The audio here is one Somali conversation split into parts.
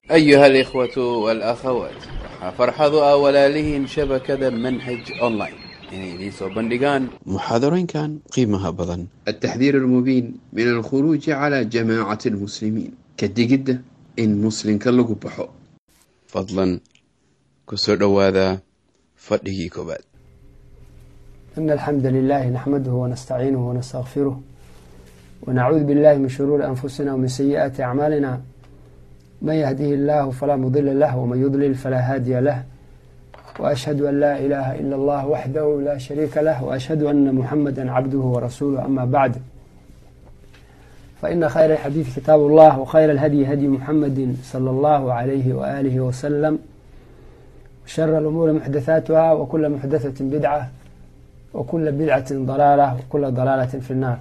أيها الإخوة والأخوات waxaa farxadu ah walaalihiin shabakada manhaj online inay idiin soo bandhigaan muxaadarooyinkan qiimaha badan التحذير المبين من الخروج على جماعة المسلمين كدقدة إن مسلم كاللغو بحو fadlan kusoo dhowaada fadhigii koobaad إن الحمد لله نحمده ونستعينه ونستغفره ونعوذ بالله من شرور أنفسنا ومن سيئات أعمالنا من يهده الله فلا مضل له ومن يضلل فلا هادي له وأشهد أن لا إله إلا الله وحده لا شريك له وأشهد أن محمدا عبده ورسوله أما بعد فإن خير الحديث كتاب الله وخير الهدي هدي محمد صلى الله عليه وآله وسلم وشر الأمور محدثاتها وكل محدثة بدعة وكل بدعة ضلالة وكل ضلالة في النار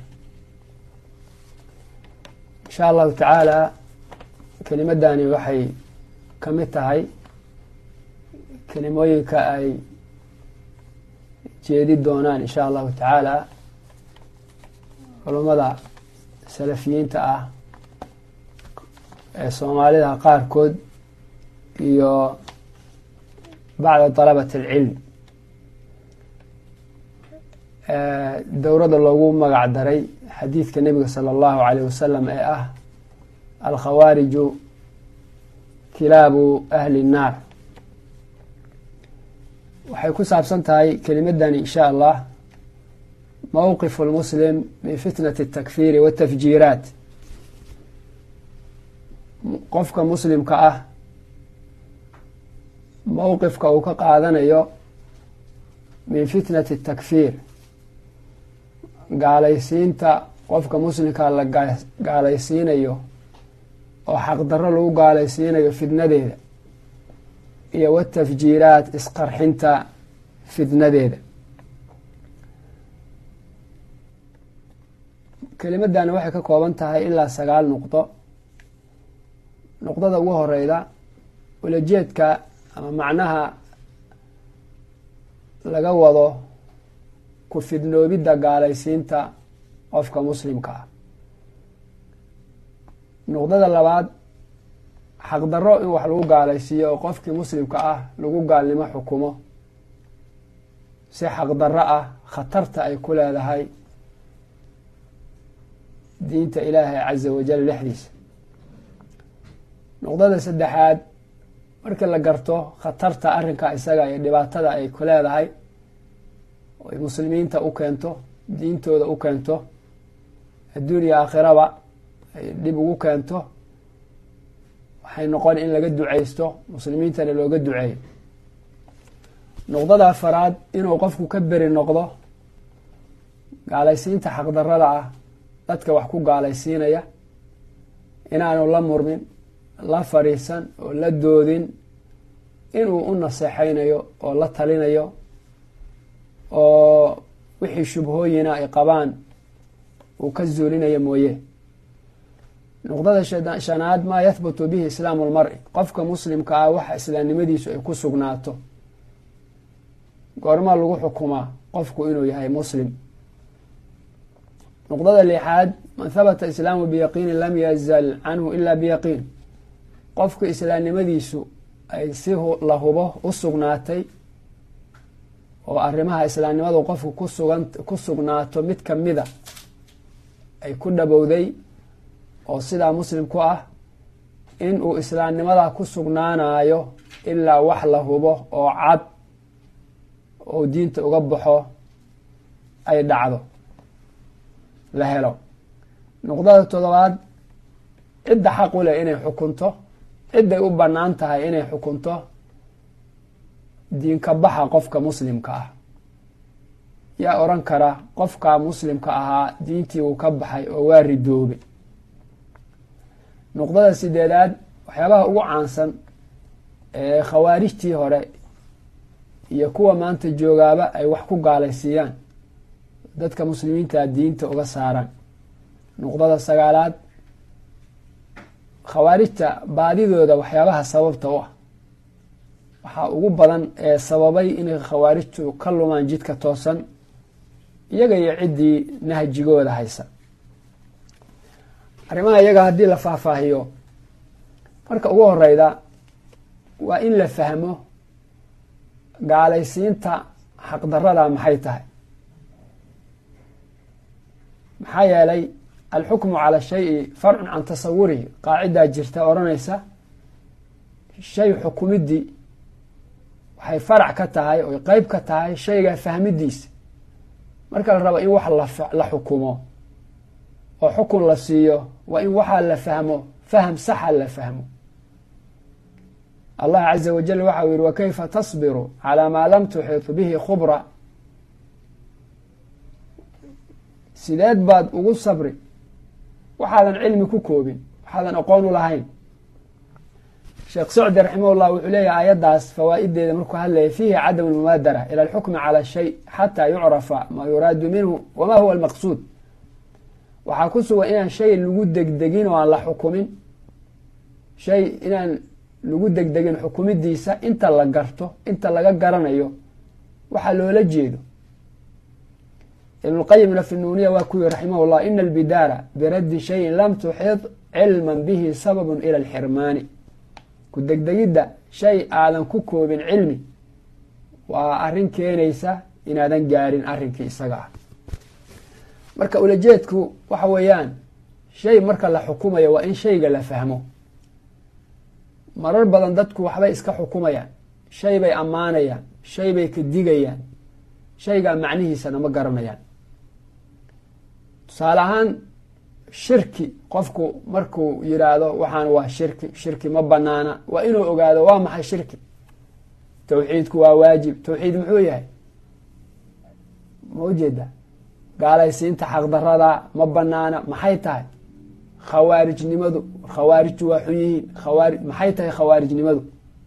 إن شاء الله تعالى kelimadani waxay ka mid tahay kelimooyinka ay jeedi doonaan in sha allahu tacaala culummada salafiyiinta ah ee soomaalida qaarkood iyo bacda dalabati alcilm dowradda loogu magac daray xadiidka nebiga sala allahu alayh wasalam ee ah alkhawaariju kilaabu ahli nnaar waxay ku saabsan tahay kelimadani in sha allah mowqifu lmuslim min fitnati اtakfiiri waاtafjiiraat qofka muslimka ah mowqifka uu ka qaadanayo min fitnati اtakfiir gaalaysiinta qofka muslimka la gaalaysiinayo oo xaqdarro lagu gaalaysiinayo fidnadeeda iyo watafjiiraat isqarxinta fidnadeeda kelimadani waxay ka kooban tahay ilaa sagaal nuqdo nuqdada ugu horeyda ulajeedka ama macnaha laga wado ku fidnoobidda gaalaysiinta qofka muslimka ah nuqdada labaad xaqdarro in wax lagu gaalaysiiyo oo qofkii muslimka ah lagu gaalnimo xukumo si xaqdarro ah khatarta ay ku leedahay diinta ilaahay caza wajal dhexdiisa nuqdada saddexaad markii la garto khatarta arrinka isaga iyo dhibaatada ay ku leedahay oy muslimiinta u keento diintooda u keento adduuniya aakhiraba ay dhib ugu keento waxay noqon in laga duceysto muslimiintana looga duceeyo nuqdada afaraad inuu qofku ka beri noqdo gaalaysiinta xaqdarada ah dadka wax ku gaalaysiinaya inaanu la murmin la fadhiisan oo la doodin inuu u naseexaynayo oo la talinayo oo wixii shubhooyina ay qabaan uu ka zuulinayo mooye nuqdada shanaad maa yahbutu bihi islaamu lmari qofka muslimka ah waxa islaamnimadiisu ay ku sugnaato goormaa lagu xukumaa qofku inuu yahay muslim nuqdada lixaad man habata islaamu biyaqiinin lam yazal canhu ila biyaqiin qofka islaamnimadiisu ay si la hubo u sugnaatay oo arrimaha islaamnimadu qofku kusugan ku sugnaato mid kamida ay ku dhabowday oo sidaa muslim ku ah in uu islaamnimada ku sugnaanayo ilaa wax la hubo oo cad oo diinta uga baxo ay dhacdo la helo nuqdada toddobaad cidda xaq u leh inay xukunto cidday u bannaan tahay inay xukunto diinka baxa qofka muslimka ah yaa odhan kara qofka muslimka ahaa diintii uu ka baxay oo waa ridoobay nuqdada sideedaad waxyaabaha ugu caansan ee khawaarijtii hore iyo kuwa maanta joogaaba ay wax ku gaalaysiiyaan dadka muslimiinta diinta uga saaraan nuqdada sagaalaad khawaarijta baadidooda waxyaabaha sababta u ah waxaa ugu badan ee sababay inay khawaarijtu ka lumaan jidka toosan iyaga iyo ciddii nahjigooda haysa arrimaha iyaga haddii la faahfaahiyo marka ugu horeyda waa in la fahmo gaalaysiinta xaqdarada maxay tahay maxaa yeelay alxukmu cala shayi farcun can tasawurihi qaacidaa jirta odhanaysa shay xukumidii waxay farac ka tahay oy qeyb ka tahay shayga fahmidiisa marka la rabo in wax la xukumo oo xukun la siiyo waa in waxaa la fahmo faham saxa la fahmo allah caza wajal waxa uu yihi wakayfa tasbiru calaa maa lam tuxiitu bihi khubra sideed baad ugu sabri waxaadan cilmi ku koobin waxaadan aqoon u lahayn sheekh sacdi raximahullah wuxuu leeyahay aayaddaas fawaa'ideeda markuu hadlaya fiihi cadamu lmubaadara ila alxukmi cala shay xataa yucrafa maa yuraadu minhu wama huwa almaqsuud waxaa ku sugan inaan shay lagu degdegin oo aan la xukumin shay inaan lagu degdegin xukumidiisa inta la garto inta laga garanayo waxaa loola jeedo ibnulqayimna fi nuuniya waa ku yihi raximah llah ina albidaara biraddi shayin lam tuxid cilman bihi sababun ila alxirmaani ku degdegidda shay aadan ku koobin cilmi waa arrin keenaysa inaadan gaarin arrinkii isaga ah marka ulajeedku waxa weeyaan shay marka la xukumayo waa in shayga la fahmo marar badan dadku waxbay iska xukumayaan shay bay ammaanayaan shay bay ka digayaan shaygaa macnihiisana ma garanayaan tusaale ahaan shirki qofku markuu yidhaahdo waxaan waa shirki shirki ma banaana waa inuu ogaado waa maxay shirki tawxiidku waa waajib tawxiid muxuu yahay ma ujeeda gaalaysiinta xaqdarada ma banaana maxay tahay khawaarijnimadu khawaarijtu waa xun yihiin khawaari maxay tahay khawaarijnimadu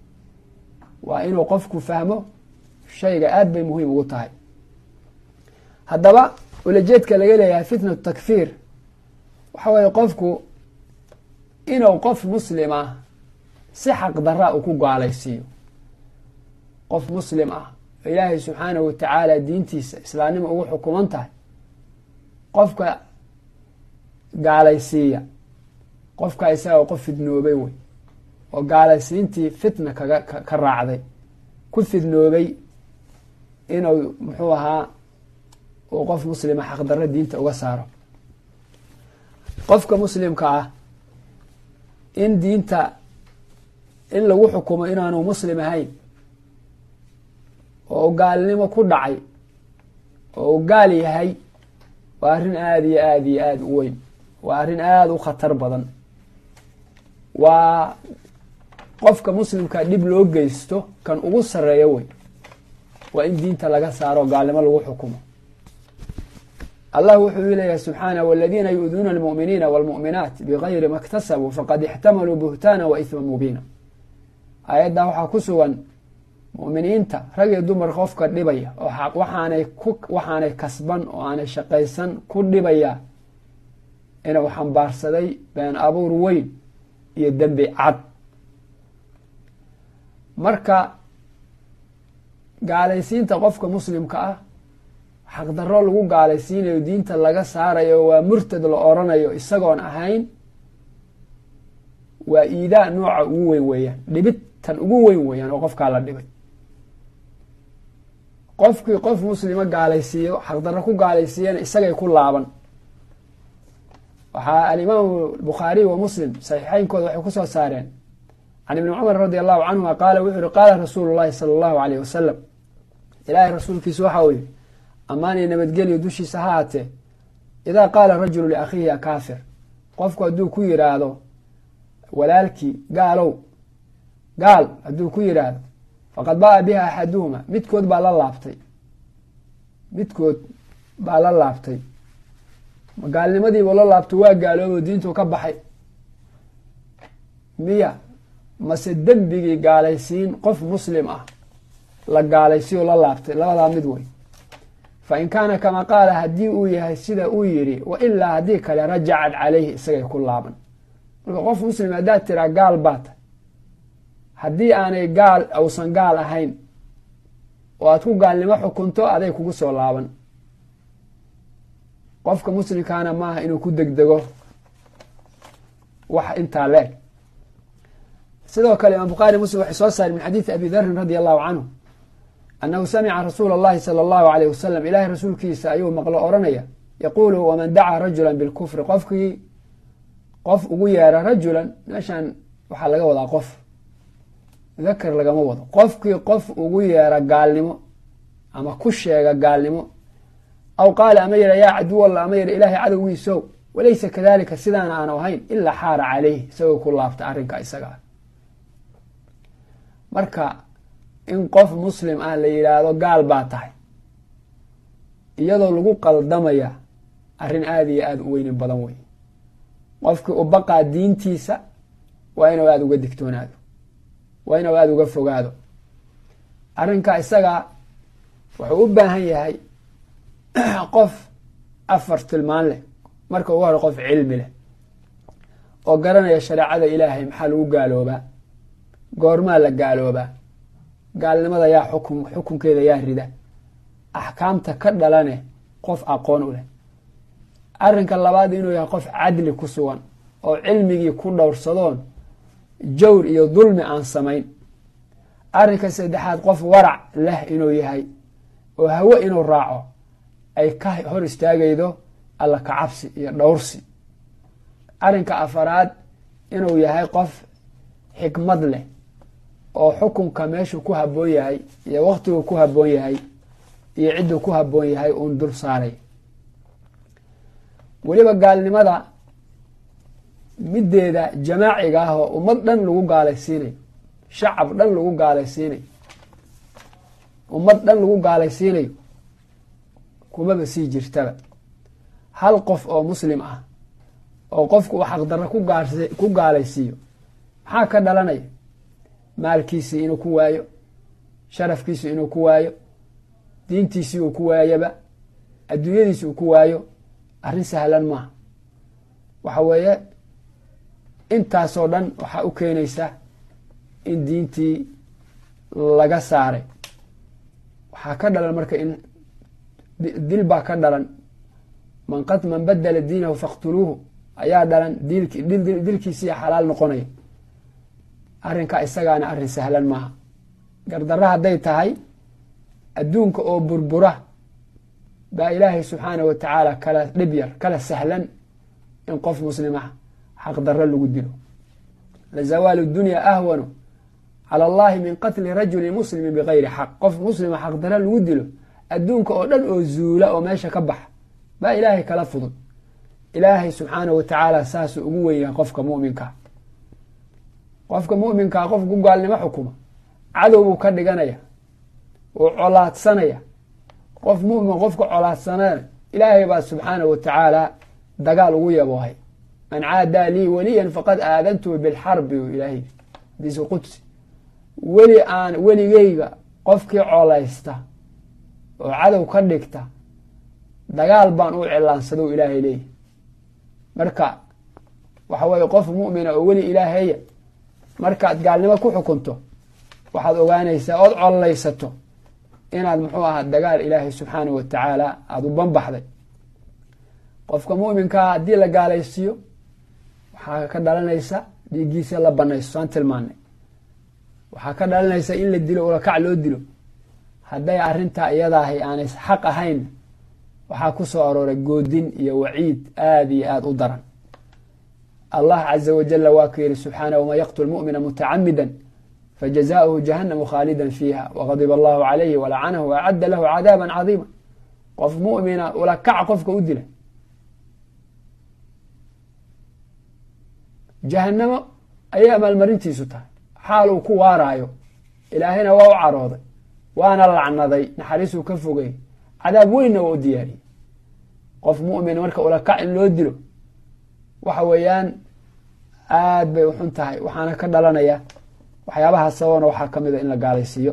waa inuu qofku fahmo shayga aad bay muhiim ugu tahay haddaba ulajeedka laga leeyahay fitnatu takfiir waxa weeye qofku inuu qof muslim ah si xaqdaraa uu ku gaalaysiiyo qof muslim ah oo ilaahay subxaanahu watacaala diintiisa islaamnimo ugu xukuman tahay qofka gaalaysiiya qofka isaga qof fidnoobay wey oo gaalaysiintii fitna kaga ka raacday ku fidnoobay inuu muxuu ahaa uu qof muslima xaqdarro diinta uga saaro qofka muslimka ah in diinta in lagu xukumo inaanu muslim ahayn oo gaalnimo ku dhacay oo u gaal yahay waa arrin aada iyo aada iyo aada u weyn waa arrin aada u khatar badan waa qofka muslimka dhib loo geysto kan ugu sarreeyo wey waa in diinta laga saaro gaalnimo lagu xukumo allah wuxuu leeyahay subxaanah waladiina yu-duuna almu'miniina wاlmu'minaat bigayri ma اktasabuu faqad ixtamaluu buhtaana wa ihma mubiina aayaddaa waxaa ku sugan mu'miniinta rag iyo dumar qofka dhibaya oo waxaanay ku waxaanay kasban oo aanay shaqaysan ku dhibaya inuu xambaarsaday been abuur weyn iyo dembi cad marka gaalaysiinta qofka muslimka ah xaqdarro lagu gaalaysiinayo diinta laga saarayo waa murtad la oranayo isagoon ahayn waa iidaa nooca ugu weyn weeyaan dhibid tan ugu weyn weeyaan oo qofkaa la dhibay qofkii qof muslima gaalaysiiyo xaqdarro ku gaalaysiiyana isagay ku laaban waxaa alimaamu bukhaariy wa muslim saxiixeynkooda waxay kusoo saareen can ibni cumar radi allahu canhuma qaala wuxuu yihi qaala rasuulu llahi sala allahu aleyh wasalam ilaahay rasuulkiisu waxa uu yihi ammaaniyo nabadgelyo dushiisa ha haatee idaa qaala rajulu liakhiihi akaafir qofku hadduu ku yidhaahdo walaalkii gaalow gaal hadduu ku yidhaahdo faqad ba'a biha axaduhuma midkood baa la laabtay midkood baa la laabtay gaalnimadiibu la laabto waa gaaloobo diintuu ka baxay miya mase dembigii gaalaysiin qof muslim ah la gaalaysiyo la laabtay labadaa mid wey fa in kaana kama qaala haddii uu yahay sida uu yidhi wa ilaa haddii kale rajacad calayhi isagay ku laaban marka qof muslim haddaad tiraa gaal baa tahay haddii aanay gaal uusan gaal ahayn oo aad ku gaalnimo xukunto aday kugu soo laaban qofka muslimkaana maaha inuu ku degdego wax intaa leeg sidoo kale imaam bukhaari muslim waxay soo saareen min xadiidi abi darin radi allahu canhu annahu samica rasuula اllahi salى allahu alayh wasalam ilahay rasuulkiisa ayuu maqlo oranaya yaquulu waman dacaa rajula bilkufri qofkii qof ugu yeera rajulan meeshan waxaa laga wadaa qof dakar lagama wado qofkii qof ugu yeera gaalnimo ama ku sheega gaalnimo aw qaala ama yidha yaa caduwalla ama yidha ilaahay cadowgiisow walaysa kadalika sidaana aanu ahayn ilaa xaara caleyh isagoo ku laabta arrinka isaga ah marka in qof muslim ah la yidhaahdo gaal baa tahay iyadoo lagu qaldamaya arrin aada iyo aada u weyni badan wey qofkii u baqaa diintiisa waa inuu aada uga digtoonaado waa inuu aada uga fogaado arrinka isaga wuxuu u baahan yahay qof afar tilmaan leh marka ugu hore qof cilmi leh oo garanaya shareecada ilaahay maxaa lagu gaaloobaa goormaa la gaaloobaa gaalnimada yaa xukun xukunkeeda yaa rida axkaamta ka dhalane qof aqoon u leh arrinka labaad inuu yahay qof cadli ku sugan oo cilmigii ku dhowrsadoon jawr iyo dulmi aan samayn arrinka saddexaad qof warac leh inuu yahay oo hawe inuu raaco ay ka hor istaagaydo alla ka cabsi iyo dhowrsi arrinka afaraad inuu yahay qof xikmad leh oo xukunka meeshuu ku habboon yahay iyo waqtiguu ku habboon yahay iyo cidduu ku habboon yahay uun dul saaray weliba gaalnimada middeeda jamaaciga ah oo ummad dhan lagu gaalaysiinayo shacab dhan lagu gaalaysiinayo ummad dhan lagu gaalaysiinayo kumaba sii jirtaba hal qof oo muslim ah oo qofku uu xaqdarro ku gaalaysiiyo maxaa ka dhalanaya maalkiisii inuu ku waayo sharafkiisi inuu ku waayo diintiisii uu ku waayoba adduunyadiisi uu ku waayo arrin sahlan maaha waxa weeye intaasoo dhan waxaa u keenaysa in diintii laga saaray waxaa ka dhalan marka in dil baa ka dhalan man qad man badala diinahu faqtuluuhu ayaa dhalan dilkiisiiya xalaal noqonaya arrinka isagaana arrin sahlan maaha gardarra hadday tahay adduunka oo burbura baa ilaahay subxaana wa tacaala kala dhib yar kala sahlan in qof muslima xaqdarro lagu dilo lazawaalu dunya ahwanu cala allahi min qatli rajuli muslimi bigayri xaq qof muslima xaqdarro lagu dilo adduunka oo dhan oo zuula oo meesha ka baxa baa ilaahay kala fudud ilaahay subxaana wa tacaala saasuu ugu wen yahay qofka muminkaa qofka muminkaa qof ku gaalnimo xukuma cadow buu ka dhiganaya uu colaadsanaya qof mumin qofka colaadsanana ilaahay baa subxaana wa tacaala dagaal ugu yaboohay man caadaa lii weliyan faqad aadantuhu bilxarbi u ilaahay hadiisu qudsi weli aan weligeyga qofkii colaysta oo cadow ka dhigta dagaal baan u cilaansado ilaahay leeyahy marka waxa weye qof mu'mina oo weli ilaaheya markaad gaalnimo ku xukunto waxaad ogaanaysaa ood collaysato inaad muxuu ahaa dagaal ilaahay subxaana wa tacaala aada u banbaxday qofka mu'minkaa haddii la gaalaysiiyo waxaa ka dhalanaysa dhiiggiisa la banayso saan tilmaanay waxaa ka dhalanaysa in la dilo ulakac loo dilo hadday arrintaa iyadaahay aanay xaq ahayn waxaa ku soo arooray goodin iyo waciid aada iyo aada u daran allah caza wajala waa ku yihi subxaanah waman yaqtul mu'mina mutacamida fajazaؤuhu jahanamu khaalida fiiha waqadiba allahu calayhi walacanahu waacadda lahu cadaaba cadiima qof mu'mina ulakac qofka u dila jahanamo ayay amaalmarintiisu tahay xaal uu ku waaraayo ilaahayna waa u carooday waana lacnaday naxariisuu ka fogay cadaab weynna waa u diyaariyey qof mu'min marka ulakac in loo dilo waxa weeyaan aad bay uxun tahay waxaana ka dhalanaya waxyaabaha sababana waxaa ka mida in la gaalaysiiyo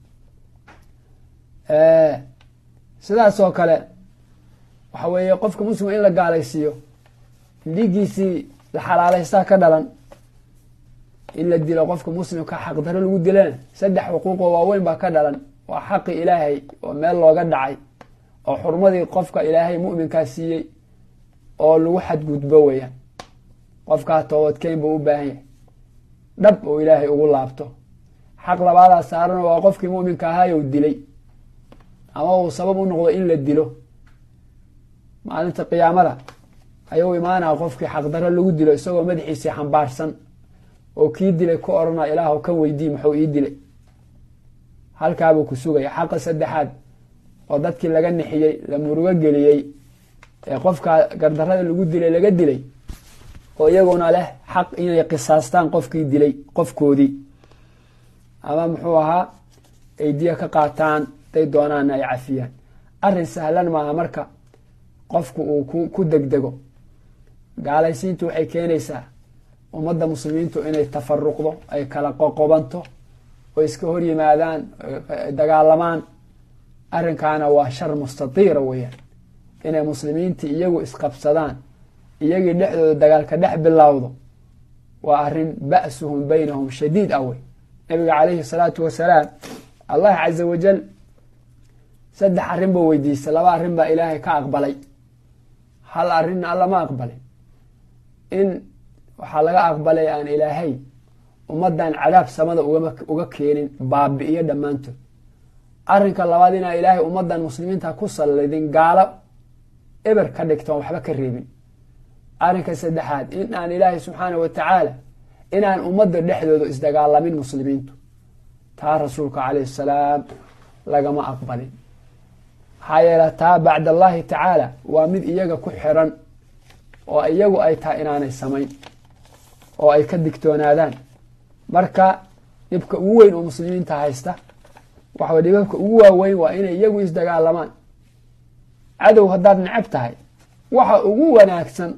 sidaas oo kale waxa weeye qofka muslima in la gaalaysiiyo dhiiggiisii la xalaalaystaa ka dhalan in la dilo qofka muslimka xaqdaro lagu dilana saddex xuquuqoo waaweyn baa ka dhalan waa xaqi ilaahay oo meel looga dhacay oo xurmadii qofka ilaahay mu'minkaa siiyey oo lagu xadgudbo weeyaan qofkaa toobadkeyn buu u baahan yahay dhab oo ilaahay ugu laabto xaq labaadaa saaran waa qofkii muminka ahaayow dilay ama uu sabab u noqdo in la dilo maalinta qiyaamada ayuu imaanaya qofkii xaqdarro lagu dilo isagoo madaxiisii xambaarsan oo kii dilay ku odhana ilaahw kan weydii muxuu ii dilay halkaabuu ku sugaya xaqa saddexaad oo dadkii laga nixiyey la murugo geliyey ee qofka gardarrada lagu dilay laga dilay oo iyaguna leh xaq inay qisaastaan qofkii dilay qofkoodii ama muxuu ahaa ay diya ka qaataan day doonaana ay cafiyaan arrin sahlan maaha marka qofku uu ku degdego gaalaysiintu waxay keenaysaa ummadda muslimiintu inay tafaruqdo ay kala qoqobanto oo iska hor yimaadaan dagaalamaan arrinkaana waa shar mustatiira weeyaan inay muslimiintii iyagu isqabsadaan iyagii dhexdooda dagaalka dhex bilowdo waa arrin ba'suhum baynahum shadiid ah wey nabiga calayhi salaatu wasalaam allah caza wajal saddex arrin buu weydiistay laba arrin baa ilaahay ka aqbalay hal arrinna alla ma aqbalin in waxaa laga aqbalay aan ilaahay ummaddan cadaab samada uga keenin baabi'iyo dhammaantood arrinka labaad inaan ilaahay ummaddan muslimiinta ku sallidin gaalo eber ka dhigtoon waxba ka reebin arrinka saddexaad in aan ilaahay subxaana wa tacaala inaan ummadda dhexdooda isdagaalamin muslimiintu taa rasuulka calayhi salaam lagama aqbalin maxaa yeele taa bacd allahi tacaala waa mid iyaga ku xiran oo iyagu ay tahay inaanay samayn oo ay ka digtoonaadaan marka dhibka ugu weyn oo muslimiinta haysta waxawa dhibabka ugu waaweyn waa inay iyagu isdagaalamaan cadow haddaad necab tahay waxa ugu wanaagsan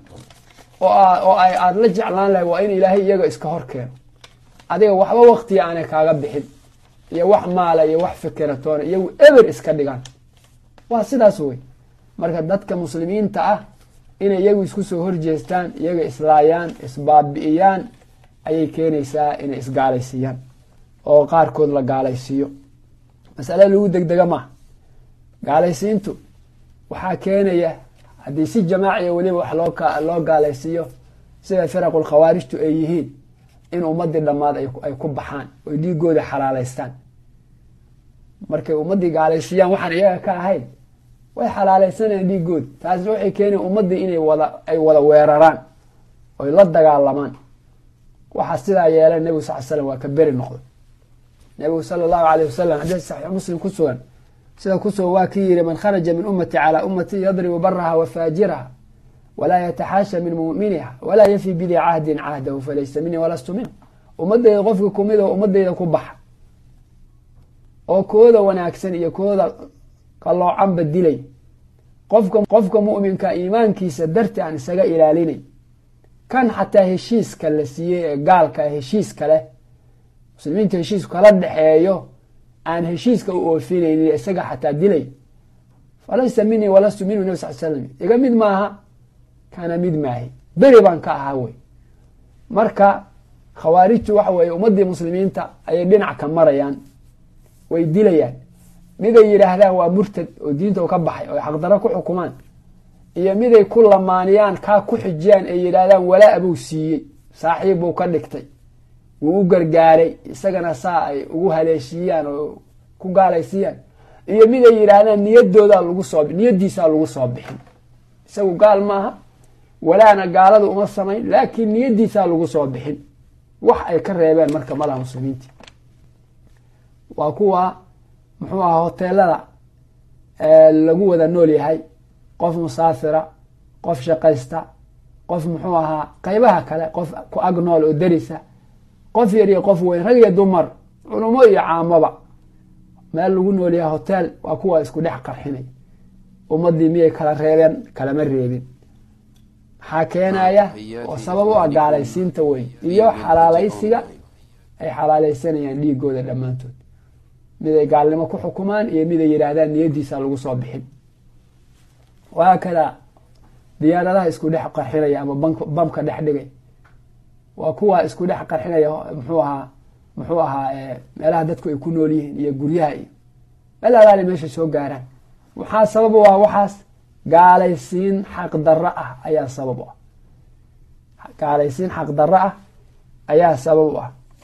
oo ay aada la jeclaan lahay waa in ilaahay iyaga iska hor keeno adiga waxba waktiga aanay kaaga bixin iyo wax maala iyo wax fikiratoona iyagu eber iska dhigaan waa sidaas wey marka dadka muslimiinta ah inay iyagu isku soo horjeestaan iyaga islaayaan isbaabi'iyaan ayay keenaysaa inay isgaalaysiiyaan oo qaarkood la gaalaysiiyo masale lagu degdega maaha gaalaysiintu waxaa keenaya haddii si jamaaciya weliba wax loo gaalaysiiyo sida firaqul khawaarijtu ay yihiin in ummadii dhammaad ay ku baxaan oy dhiigooda xalaalaystaan markay ummaddii gaalaysiiyaan waxaan iyaga ka ahayn way xalaalaysanayaan dhiigooda taasna waxay keenaya ummaddii inay wada ay wada weeraraan oy la dagaalamaan waxaa sidaa yeela nebigu sal slam waa ka beri noqday nebigu sala allahu alayh wasalam xadiis saxiix muslim ku sugan sida kusugan waa kii yihi man kharaja min ummati calaa ummati yadribu baraha wa faajiraha walaa yataxaasha min muminiha walaa yafi bidi cahdin cahdahu falaysa minii walastu minhu ummadeyda qofka kumid oo ummadeyda ku baxa oo kooda wanaagsan iyo kooda qaloocanba dilay qofka qofka mu'minka iimaankiisa darti aan isaga ilaalinay kan xataa heshiiska la siiyey ee gaalka heshiiska leh muslimiinta heshiisku kala dhexeeyo aan heshiiska u oofinaynin isaga xataa dilay falaysa minii walastu minhu nabi sal slam iga mid maaha kana mid maahi beri baan ka ahaa wey marka khawaarijtu waxa weeye ummaddii muslimiinta ayay dhinac ka marayaan way dilayaan miday yidhaahdaan waa murtad oo diinta ka baxay oo xaqdaro ku xukumaan iyo miday ku lamaaniyaan kaa ku xijiyaan ay yidhaahdaan walaa buu siiyey saaxiib buu ka dhigtay wuu u gargaaray isagana saa ay ugu haleeshiiyaan oo ku gaalaysiiyaan iyo mid ay yidhaahdaan niyadoodaa lagu soo niyadiisaa lagu soo bixin isagu gaal maaha walaana gaalada uma samayn laakiin niyadiisaa lagu soo bixin wax ay ka reebeen marka malaha muslimiinti waa kuwa muxuu ahaa hoteelada lagu wada nool yahay qof musaafira qof shaqaysta qof muxuu ahaa qeybaha kale qof ku ag nool oo derisa qof yar iyo qof weyn rag iyo dumar culumo iyo caamaba meel lagu nool yahay hotel waa kuwa isku dhex qarxinay ummadii miyay kala reebeen kalama reebin maxaa keenaya oo sabab u ah gaalaysiinta weyn iyo xalaalaysiga ay xalaalaysanayaan dhiigooda dhammaantood mid ay gaalnimo ku xukumaan iyo mid ay yidhaahdaan niyadiisa lagu soo bixin wahaakada diyaaradaha isku dhex qarxinaya ama bamka dhex dhigay waa kuwa isku dhex qarxinaya muxuu ahaa muxuu ahaa meelaha dadku ay ku nool yihiin iyo guryaha iyo meel alaali meesha soo gaaraan waxaa sabab u ah waxaas gaalaysiin xaq darro ah ayaa sabab u ah gaalaysiin xaq darro ah ayaa sabab u ah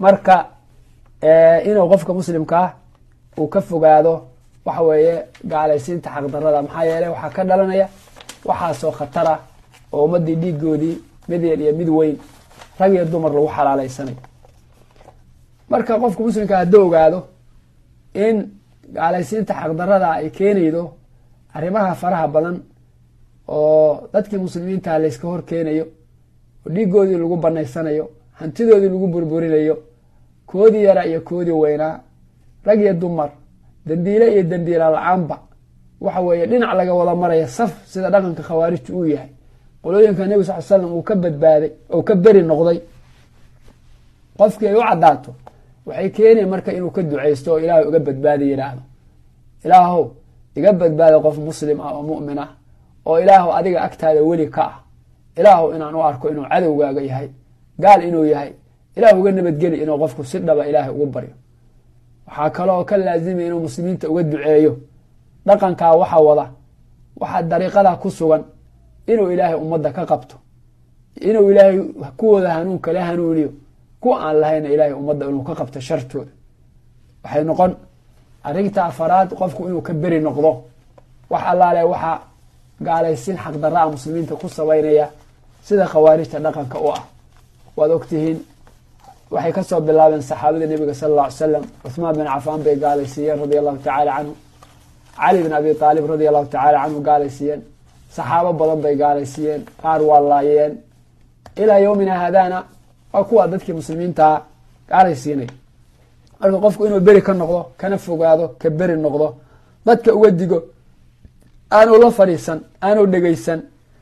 marka inuu qofka muslimkaa uu ka fogaado waxa weeye gaalaysiinta xaqdarada maxaa yeeley waxaa ka dhalanaya waxaasoo khatara oo ummadii dhiigoodii mid yar iyo mid weyn rag iyo dumar lagu xalaaleysanayo marka qofka muslimka hadduu ogaado in gaalaysiinta xaqdarada ay keenaydo arrimaha faraha badan oo dadkii muslimiinta layska hor keenayo oo dhiigoodii lagu banaysanayo hantidoodii lagu burburinayo koodii yara iyo koodii weynaa rag iyo dumar dembiile iyo dembiila la-aanba waxa weeye dhinac laga wada maraya saf sida dhaqanka khawaarijtu uu yahay qolooyinka nebi sal l slam uu ka badbaaday oo ka beri noqday qofkii ay u caddaato waxay keenaya marka inuu ka duceysto oo ilaahay uga badbaadi yidhaahdo ilaahow iga badbaada qof muslim ah oo mu'min ah oo ilaahow adiga agtaada weli ka ah ilaahow inaan u arko inuu cadowgaaga yahay gaal inuu yahay ilaah uga nabadgeli inuu qofku si dhaba ilaahay ugu baryo waxaa kaloo ka laazimaya inuu muslimiinta uga duceeyo dhaqankaa waxa wada waxaa dariiqadaa ku sugan inuu ilaahay ummadda ka qabto inuu ilaahay kuwooda hanuun kala hanuuniyo kuwa aan lahayna ilaahay ummadda inuu ka qabto shartooda waxay noqon arrinta afaraad qofku inuu ka beri noqdo wax allaale waxaa gaalaysiin xaqdarra-a muslimiinta ku sabaynaya sida khawaarijta dhaqanka u ah waad ogtihiin waxay kasoo bilaabeen saxaabada nebiga sala alla ly slam cuhmaan bin cafaan bay gaalaysiiyeen radia allahu tacaala canhu cali bin abi aalib radia allahu tacaala canhu gaalaysiiyeen saxaabo badan bay gaalaysiiyeen qaar waa laayeen ilaa yowmina haadana waa kuwa dadkii muslimiintaa gaalaysiinay marka qofku inuu beri ka noqdo kana fogaado ka beri noqdo dadka uga digo aanu la fadhiisan aanu dhegeysan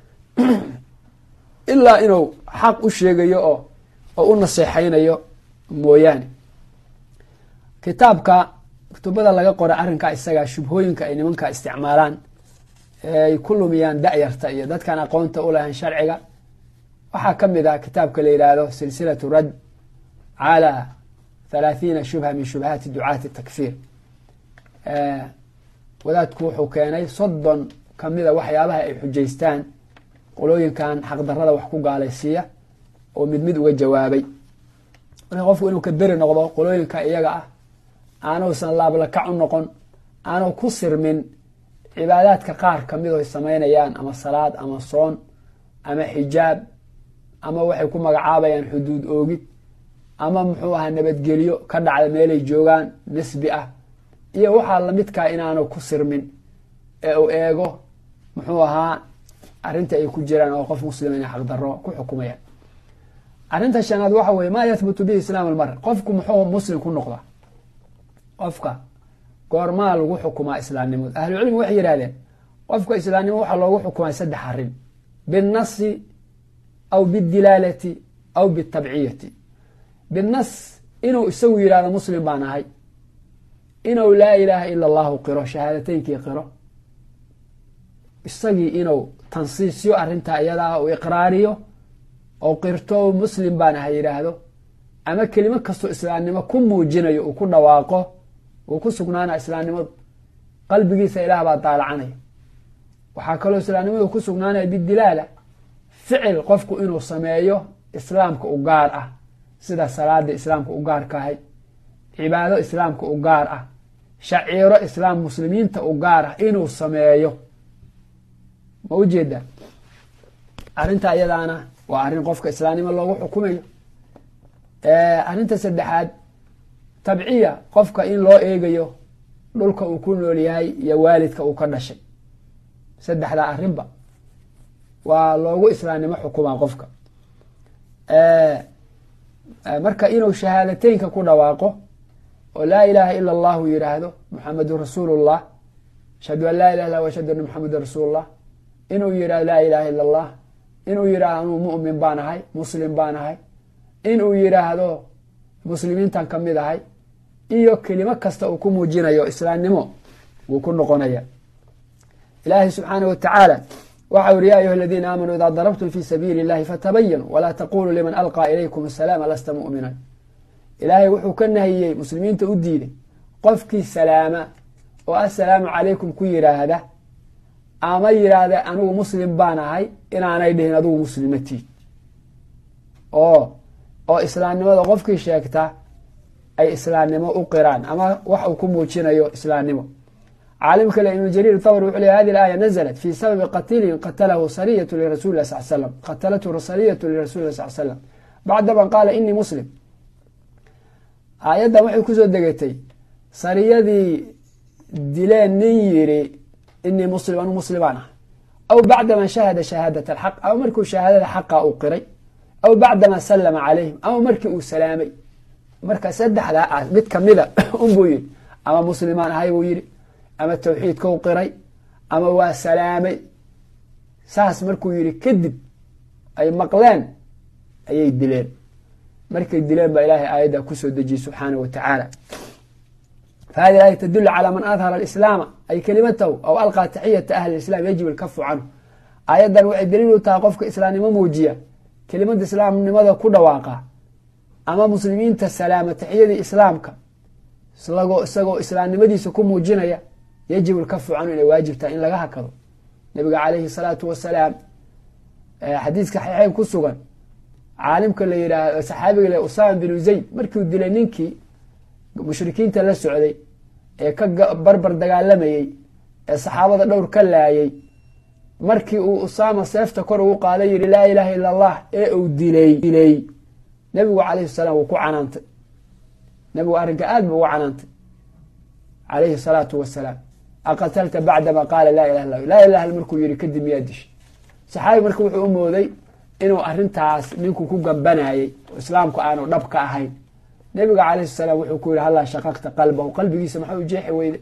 ilaa inuu xaq u sheegayo oo oo u naseexaynayo mooyaane kitaabka kutubada laga qoray arrinkaa isagaa shubhooyinka ay nimanka isticmaalaan ay ku lumiyaan da-yarta iyo dadkaan aqoonta u lahayn sharciga waxaa ka mid ah kitaabka la yidhaahdo silsilatu rad calى thalaathiina shubha min shubahaati ducaati takfiir wadaadku wuxuu keenay soddon kamida waxyaabaha ay xujaystaan qolooyinkan xaqdarada wax ku gaalaysiiya oo mid mid uga jawaabay marka qofku inuu ka beri noqdo qolooyinka iyaga ah aanuusan laablakac u noqon aanu ku sirmin cibaadaadka qaar kamid oy samaynayaan ama salaad ama soon ama xijaab ama waxay ku magacaabayaan xuduud oogid ama muxuu ahaa nabadgelyo ka dhacda meelay joogaan nisbi ah iyo waxaa lamidkaa inaanu ku sirmin ee uu eego muxuu ahaa arrinta ay ku jiraan oo qof muslima inay xaqdarro ku xukumayaan arrinta shanaad waxa weye maa yahbutu bihi islaam almar qofku muxuu muslim ku noqdaa qofka goormaa lagu xukumaa islaamnimada ahlucilmi waxay yidhahdeen qofka islaamnimo waxaa loogu xukumaa saddex arrin binnasi aw bidilaalati aw bitabciyati binnas inuu isagu yidhahdo muslim baan ahay inuu laa ilaaha ila allahu qiro shahaadateynkii qiro isagii inuu tansiisyo arrintaa iyadaa uu iqraariyo oo qirto muslim baan ahay yidhaahdo ama kelimo kastoo islaamnimo ku muujinayo uu ku dhawaaqo uu ku sugnaana islaamnimadu qalbigiisa ilaah baa daalacanaya waxaa kaloo islaamnimadu ku sugnaanaya bidilaala ficil qofku inuu sameeyo islaamka u gaar ah sida salaada islaamka u gaarka ahay cibaado islaamka u gaar ah shaciiro islaam muslimiinta u gaar ah inuu sameeyo ma ujeedaa arrinta iyadaana waa arrin qofka islaamnimo loogu xukumayo arrinta saddexaad tabciya qofka in loo eegayo dhulka uu ku nool yahay iyo waalidka uu ka dhashay saddexdaa arrinba waa loogu islaamnimo xukumaa qofka marka inuu shahaadateynka ku dhawaaqo oo laa ilaaha ila allahu yidhaahdo muxamedun rasuulullah ashhadu an laa ilah illa ashhadu anna muxameda rasuulullah inuu yidhahdo laa ilaha illa allah inuu yidhahdo anuu mu'min baan ahay muslim baan ahay inuu yidhaahdo muslimiintan ka mid ahay iyo kelimo kasta uu ku muujinayo islaamnimo wuu ku noqonaya ilaahay subxaanah wa tacaala waxau yihi ya ayuha aladiina aamanuu idaa darabtum fi sabiili اllahi fatabayanuu walaa taquluu liman alqaa ilaykum asalaama lasta mu'minan ilaahay wuxuu ka nahiyey muslimiinta u diiday qofkii salaama oo assalaamu calaykum ku yidhaahda ama yidhaahda anigu muslim baan ahay inaanay dhihin adigu muslimatiid oo oo islaamnimada qofkii sheegta ay islaamnimo u qiraan ama wax uu ku muujinayo islaamnimo caalim kale ibnu jariir thawri wuxuu leey hadi aaya naزlat fi sababi qatilin qatalahu sariyatu lirasuli lah sal slam qatalathu sariyatu lirasuli lah sal slam bacda man qaala inii muslim aayaddan waxay kusoo degatay sariyadii dileen nin yiri inii muslim anu muslimaan ah aw bacdama shahada shahaadat alxaq ama markuu shahaadada xaqa uu qiray aw bacdama salama calayhim ama markii uu salaamay marka saddexdaa ah mid kamida unbuu yidhi ama muslimaan ahay buu yidhi ama tawxiidkau qiray ama waa salaamay saas markuu yidhi kadib ay maqleen ayay dileen markay dileen baa ilaahay aayadda kusoo dejiyey subxaana wa tacaala fa hadi aaya tadulu calaa man adhara alislaama ay kelimatahu aw alqaa taxiyata ahli islam yajib alkafu canhu aayaddan waxay daliil u tahay qofka islaamnimo muujiya kelimada islaamnimada ku dhawaaqa ama muslimiinta salaama taxiyadii islaamka isagoo islaamnimadiisa ku muujinaya yajib alkafu canhu inay waajib tahay in laga hakado nabiga calayhi salaatu wasalaam xadiiska saxiixeyn ku sugan caalimka la yidhaah saxaabiga le usama binu zayd markiu dilay ninkii mushrikiinta la socday ee ka barbar dagaalamayey ee saxaabada dhowr ka laayay markii uu usaama seefta kor ugu qaaday yihi laa ilaaha illa allah ee uu dilay dilay nabigu calayhi salaam wuu ku canaantay nabigu arrinka aad buu ugu canaantay calayhi salaatu wasalaam aqatalta bacdama qaala laa ilaha illa laa ilaha illa markuu yihi kadib miyaa dishay saxaabi marka wuxuu u mooday inuu arrintaas ninku ku gambanayey oo islaamku aanu dhab ka ahayn nabiga calayhi salaam wuxuu ku yihi hallaa shaqaqta qalbahu qalbigiisa maxaa u jeexi weyde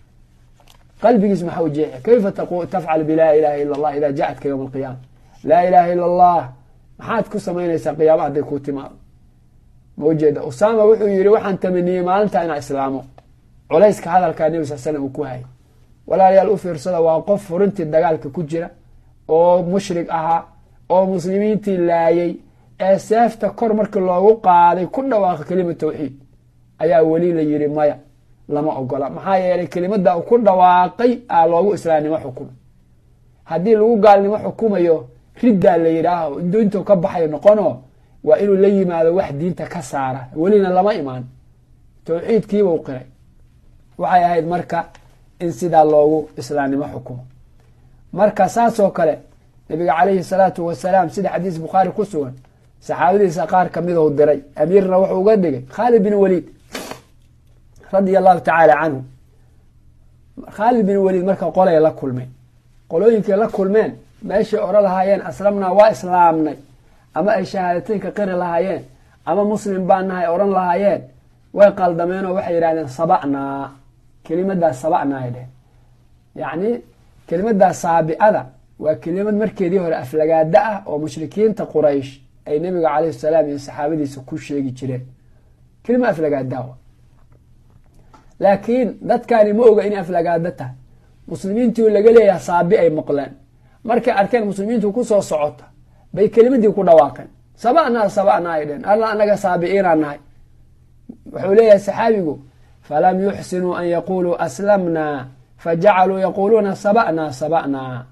qalbigiisa maxaa u jeexi kayfa tafcal bilaa ilaha illa allah idaa jaatka yowma alqiyaama laa ilaha illa allah maxaad ku samaynaysaa qiyaama hadday kuu timaado ma ujeeda usaama wuxuu yihi waxaan tamaniyey maalinta inaa islaamo culayska hadalkaa nebi sal slam uu ku hayay walaalayaal u fiirsada waa qof furintii dagaalka ku jira oo mushrig ahaa oo muslimiintii laayay ee seefta kor markii loogu qaaday ku dhawaaqa kelima tawxiid ayaa weli la yidhi maya lama ogola maxaa yeelay kelimada ku dhawaaqay aa loogu islaamnimo xukumay haddii lagu gaalnimo xukumayo riddaa la yidhaaho intuu ka baxayo noqono waa inuu la yimaado wax diinta ka saara welina lama imaan tawxiidkiibuu qiray waxay ahayd marka in sidaa loogu islaamnimo xukumo marka saasoo kale nabiga calayhi salaatu wasalaam sida xadiis bukhaari ku sugan saxaabadiisa qaar kamidou diray amiirna wuxuu uga dhigay khaalid bin waliid radia allahu tacaala canhu khaalid bin waliid marka qolay la kulmeen qolooyinkay la kulmeen meeshay ora lahaayeen aslamnaa waa islaamnay ama ay shahaadateynka qiri lahaayeen ama muslim baa nahay oran lahaayeen way qaldameen oo waxay yidhahdeen sabacnaa kelimadaas sabacnaa ay dheheen yacni kelimadaas saabi'ada waa kelimad markeedii hore aflagaada ah oo mushrikiinta quraysh ay nabiga calayhi salaam iyo saxaabadiisa ku sheegi jireen kelima aflagaadaah laakiin dadkani ma oga inay aflagaado tahay muslimiintii laga leeyaha saabi ay maqleen markay arkeen muslimiintu kusoo socota bay kelimadii ku dhawaaqeen saba'naa saba'naa ay dheheen alla anaga saabi'iinaa nahay wuxuu leeyahay saxaabigu falam yuxsinuu an yaquluu aslamnaa fajacaluu yaquuluuna saba'naa saba'naa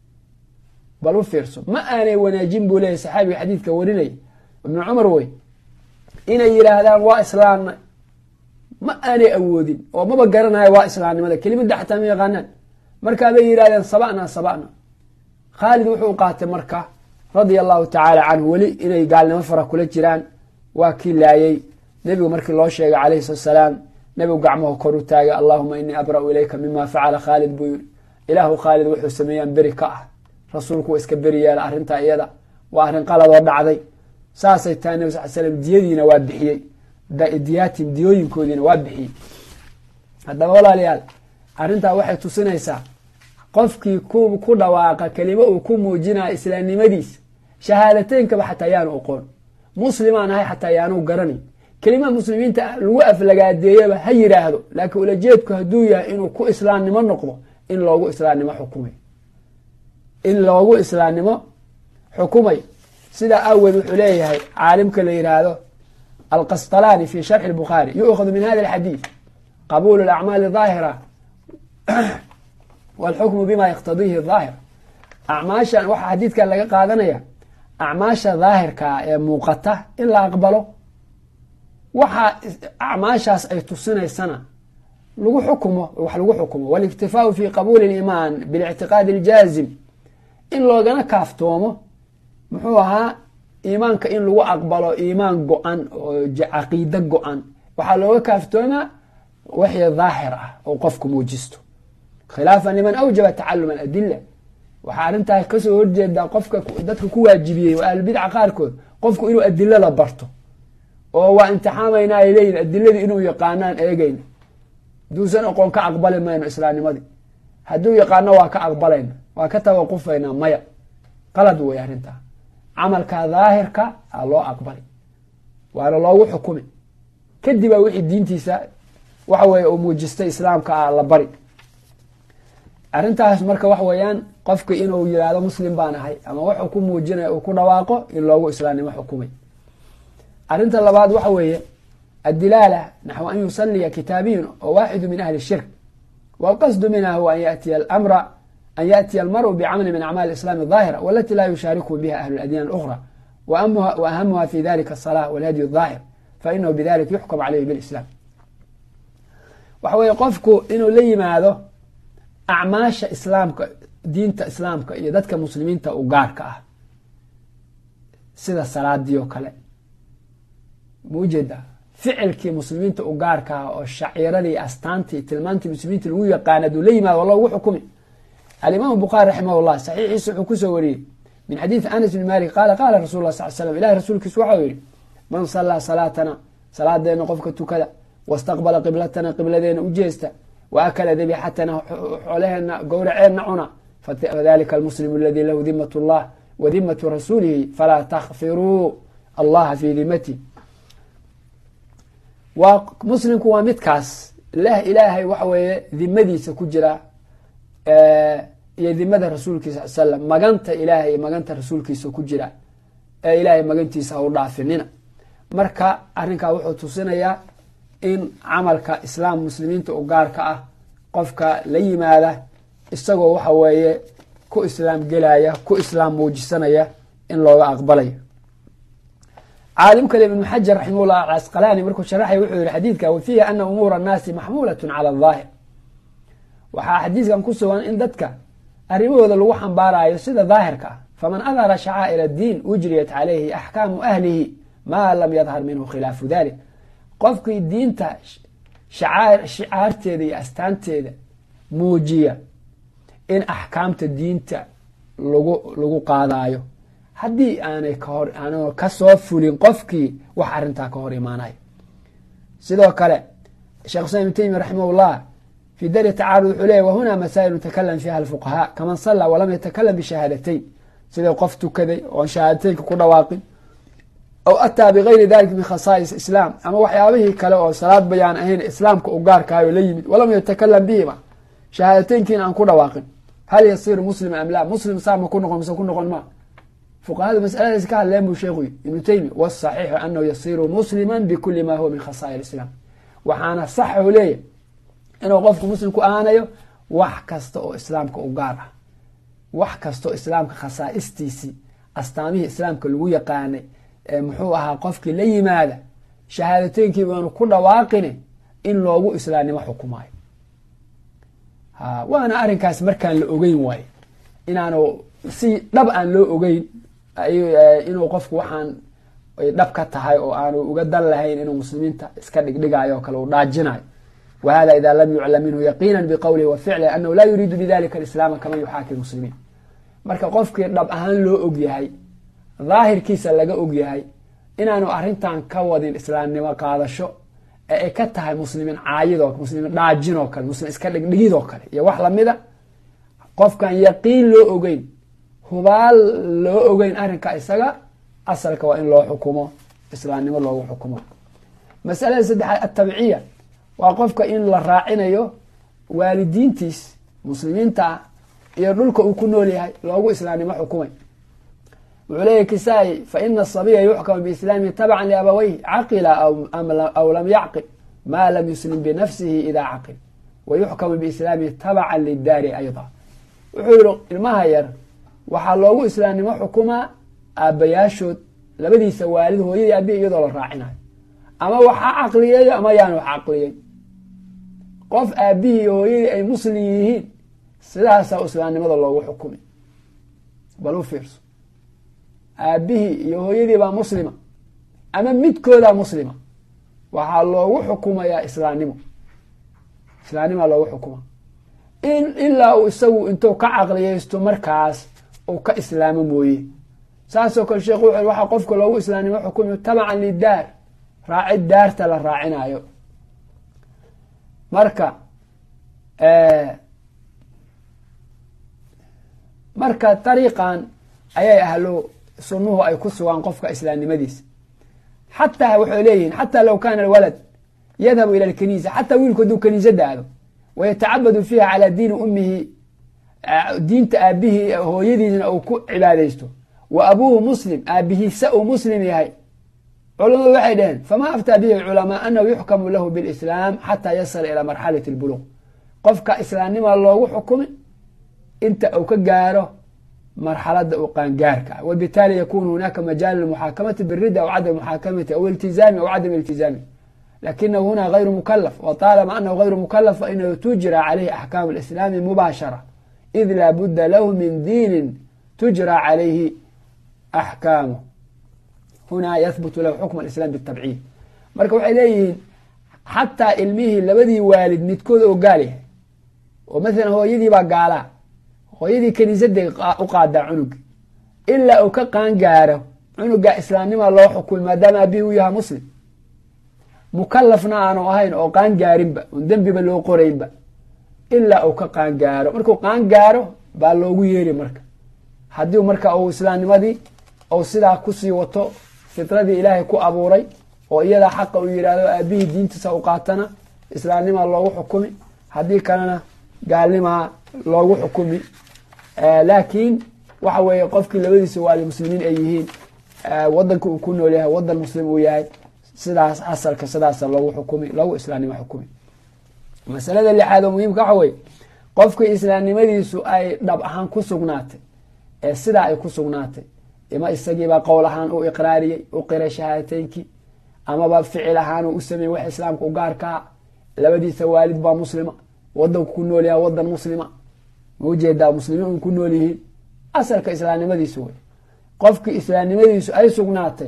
bal u fiirso ma aanay wanaajin buu leeyahy saxaabiga xadiidka warinaya ibnu cumar wey inay yidhaahdaan waa islaamna ma aanay awoodin oo maba garanayo waa islaamnimada kelimada xataa ma yaqaanaan markaabay yidhahdeen saba'na saba'na khaalid wuxuu qaatay marka radia allahu tacaala canhu weli inay gaalnimo fara kula jiraan waa kii laayay nebigu markii loo sheegay calayhi salatu salaam nebigu gacmahu kor u taagay allahuma inii abra'u ilayka mima facala khaalid buu yiri ilaahu khaalid wuxuu sameeyaan beri ka ah rasuulku waa iska beri yeela arrintaa iyada waa arrin qaladoo dhacday saasay tahay nebi sal slam diyadiina waa bixiyey diyaatim diyooyinkoodiina waa bixiyey haddaba walaalayaal arrintaa waxay tusinaysaa qofkii ku dhawaaqa kelimo uu ku muujinaya islaamnimadiisa shahaadateyinkaba xataa yaanu oqoon muslimaan ahay xataa yaanu garanay kelimaha muslimiinta lagu aflagaadeeyaba ha yidhaahdo laakiin ulajeedku hadduu yahay inuu ku islaamnimo noqdo in loogu islaamnimo xukumay in loogu islaamnimo xukumay sidaa aaweed wuxuu leeyahay caalimka la yidhaahdo alqasطalaani fi sharxi الbukhaari yu'khadu min hada اlxadiid qabuul اlacmaali ظaahira wاlxukmu bima yaqtadiihi ظaahir acmaashan waxaa xadiidkan laga qaadanaya acmaasha daahirkaa ee muuqata in la aqbalo waxaa acmaashaas ay tusinaysana lagu xukumo wax lagu xukumo waliktifaau fi qabuuli liimaan bilictiqaadi aljaazim in loogana kaaftoomo muxuu ahaa iimaanka in lagu aqbalo iimaan go-an oo caqiide go-an waxaa looga kaaftoomaa wixii daahir ah oo qofku muujisto khilaafan liman awjaba tacaluma aladila waxaa arrintaas kasoo horjeedaa qofka dadka ku waajibiyey waa ahlulbidca qaarkood qofku inuu adilada barto oo waa imtixaamayna ay leeyihin adiladii inuu yaqaanaan eegeyna haduusan aqoon ka aqbali mayno islaamnimadii hadduu yaqaano waa ka aqbalayna waa ka tawaqufaynaa maya qalad wey arrintaa camalka daahirka a loo aqbali waana loogu xukumi kadibaa wixii diintiisa waxa weye uu muujistay islaamka ah la bari arrintaas marka waxa weeyaan qofki inuu yihahdo muslim baan ahay ama wuxuu ku muujinaya uu ku dhawaaqo in loogu islaamnimo xukumay arrinta labaad waxa weeye adilaala naxw an yusaliya kitaabiyun oo waaxidu min ahli shirk wاlqasdu minha huwa an yatiya amra an yaأtiya almaru bcamli min acmaali islaam الظaahira walati laa yushaariku biha ahlu اladyan اlأkhra wa ahamuha fi dalika الصalاة wاlhadyi الظaahir fainahu bidalika yuxkam calayhi biاlislam waxa weeye qofku inuu la yimaado acmaasha islaamka diinta islaamka iyo dadka muslimiinta u gaarka ah sida salaadii oo kale maujeeda ficilkii muslimiinta u gaarka ah oo shaciiradii astaantii tilmaantii muslimiinta lagu yaqaan aduu la yimaado waa loogu xukumi alimaam bukhaari raximah llah saxiixiisa wuxuu kusoo wariyey min xadiidi anas bn malik qaala qaala rasul lah sal slam ilahi rasuulkiisu waxau yihi man salaa salaatana salaadeena qofka tukada wastaqbala qiblatana qibladeena u jeesta wa akala dabixatana xoolaheena gowraceena cuna fadalika almuslim aladi lahu dimat llah wa dimatu rasuulihi falaa takfiruu allaha fi dimati waa muslimku waa midkaas lah ilaahay waxa weeye dimadiisa ku jira iyo dimada rasuulkiisa sal slam maganta ilaahay iyo maganta rasuulkiisa ku jira ee ilaahay magantiisa ha u dhaafinina marka arrinkaa wuxuu tusinayaa in camalka islaam muslimiinta u gaarka ah qofka la yimaada isagoo waxa weeye ku islaam gelaya ku islaam muujisanaya in looga aqbalayo caalim kale ibnu xajar raximahullah acasqalaani markuu sharaxay wuxuu yihi xadiidka wa fiihi ana umuura annaasi maxmuulatun cala aldaahir waxaa xadiiskan ku sugan in dadka arrimahooda lagu xambaarayo sida daahirka ah faman adhara shacaa'ir addiin ujriyat calayhi axkaamu ahlihi maa lam yadhar minhu khilaafu dalik qofkii diinta shicaarteeda iyo astaanteeda muujiya in axkaamta diinta lagu lagu qaadayo haddii aanay kahor aan kasoo fulin qofkii wax arrintaa ka hor imaanayo sidoo kale sheekh islam ibn taymiya raximahullah fi dari tacaarud wuxuu leeyay wahuna masaa'ilu takalam fiiha alfuqahaa kaman sallaa walam yatakalam bishahaadateyn sidai qof tukaday oon shahaadateynka ku dhawaaqin aw ataa bigayri dalika min khasaa'is islaam ama waxyaabihii kale oo salaad bayaan ahayn islaamka u gaarkahayo la yimid walam yatakalam bihima shahaadateynkiina aan ku dhawaaqin hal yasiru muslima am la muslim saa ma ku noqon mise ku noqon ma fuqahadu masaladaas ka hadleen buu sheekhu ibnu taymiya wasaxiixu anahu yasiru muslima bikuli ma huwa min khasaa'ir islaam waxaana saxu leeyahy inuu qofku muslim ku ahaanayo wax kasta oo islaamka u gaar ah wax kastaoo islaamka khasaa'istiisii astaamihii islaamka lagu yaqaanay muxuu ahaa qofkii la yimaada shahaadateynkiiba aanu ku dhawaaqine in loogu islaamnimo xukumaayo waana arrinkaas markaan la ogeyn waaye inaanu si dhab aan loo ogeyn inuu qofku waxaan ay dhab ka tahay oo aanu uga dan lahayn inuu muslimiinta iska dhigdhigayo o kale uu dhaajinayo wa hada ida lam yuclam minhu yaqiina biqowlihi wa ficlihi anahu laa yuriidu bidalika alislaama kaman yuxaaki muslimiin marka qofkii dhab ahaan loo og yahay daahirkiisa laga og yahay inaanu arrintan ka wadin islaamnimo qaadasho ee ay ka tahay muslimiin caayidoo muslimiin dhaajinoo kale muslim iska dhigdhigidoo kale iyo wax lamida qofkan yaqiin loo ogeyn hubaal loo ogeyn arrinka isaga asalka waa in loo xukumo islaamnimo loogu xukumo masalada saddexaad atabciya waa qofka in la raacinayo waalidiintiis muslimiinta ah iyo dhulka uu ku nool yahay loogu islaamnimo xukumay wuxuu leeyahy kisaa-i fa ina asabiya yuxkamu biislaamihi tabcan liabaweyh caqila aw lam yacqil ma lam yuslim binafsihi ida caqil wa yuxkamu biislaamihi tabcan lidaari ayda wuxuu yihi ilmaha yar waxaa loogu islaamnimo xukumaa aabbayaashood labadiisa waalid hooyadii aabihi iyadoo la raacinayo ama waxa caqliyeeyo ama yaan wax caqliyey qof aabihii iyo hooyadii ay muslim yihiin sidaasaa islaamnimada loogu xukumi bal u fiirso aabihii iyo hooyadii baa muslima ama midkoodaa muslima waxaa loogu xukumayaa islaamnimo islaamnimaa loogu xukuma in ilaa uu isagu intuu ka caqliyeysto markaas uu ka islaamo mooye saasoo kale sheekhu wuxu waxaa qofka loogu islaamnimo xukumi tabacan lidaar raacid daarta la raacinayo marka marka dariiqan ayay ahlo sunnuhu ay ku sugaan qofka islaamnimadiisa xataa waxay leeyihiin xataa low kana alwalad yadhabu ila alkaniisa xataa wiilku hadduu kaniisada aado wayatacabadu fiiha calaa diini ummihi diinta aabihii hooyadiisna uu ku cibaadaysto wa abuuhu muslim aabihiisa uu muslim yahay culamadu waxay dhaheen fama aftaa bihi culamaa anahu yuxkamu lahu bilislaam xataa yasila ilaa marxalati lbuluq qofka islaamnima loogu xukumi inta uu ka gaaro marxalada uu qaangaarka wabitaali yakunu hunaaka majaal lmuxaakamati birida aw cadam muxaakamati aw iltizaami aw cadam iltizaami lakinahu huna gayru mukalaf wطaalama anahu gayru mukalaf fainahu tujra calayhi axkaamu اlislaami mubaashara id laa budda lahu min diinin tujra calayhi axkaamu hunaa yahbutu lahu xukm alislam bitabciid marka waxay leeyihiin xataa ilmihii labadii waalid midkood oo gaal yahay oo maalan hooyadii baa gaalaa hooyadii kaniisaday u qaadaa cunuga ilaa uu ka qaangaaro cunuga islaamnima loo xukumi maadaama abihi u yahaa muslim mukalafna aanu ahayn oo qaangaarinba oon dembiba loo qoraynba ilaa uu ka qaangaaro markuu qaangaaro baa loogu yeeri marka haddii marka uu islaamnimadii ou sidaa kusii wato fitradii ilaahay ku abuuray oo iyadaa xaqa uu yidhaahdo aabihii diintiisa u qaatana islaamnimaa loogu xukumi haddii kalena gaalnimaa loogu xukumi laakiin waxa weeye qofkii labadiisa waali muslimiin ay yihiin wadanka uu ku nool yahay wadan muslim uu yahay sidaas asalka sidaasa loogu xukumi loogu islaamnimo xukumi masalada lixaad oo muhiimka waxa weye qofkii islaamnimadiisu ay dhab ahaan ku sugnaatay ee sidaa ay ku sugnaatay ima isagiibaa qowl ahaan u iqraariyey u qiray shahaadateynkii amaba ficil ahaan uu u sameeyey wax islaamka u gaarkaa labadiisa waalid baa muslima wadanku ku nool yahay wadan muslima ma ujeedaa muslimiin un ku nool yihiin asalka islaamnimadiisu wey qofkii islaamnimadiisu ay sugnaatay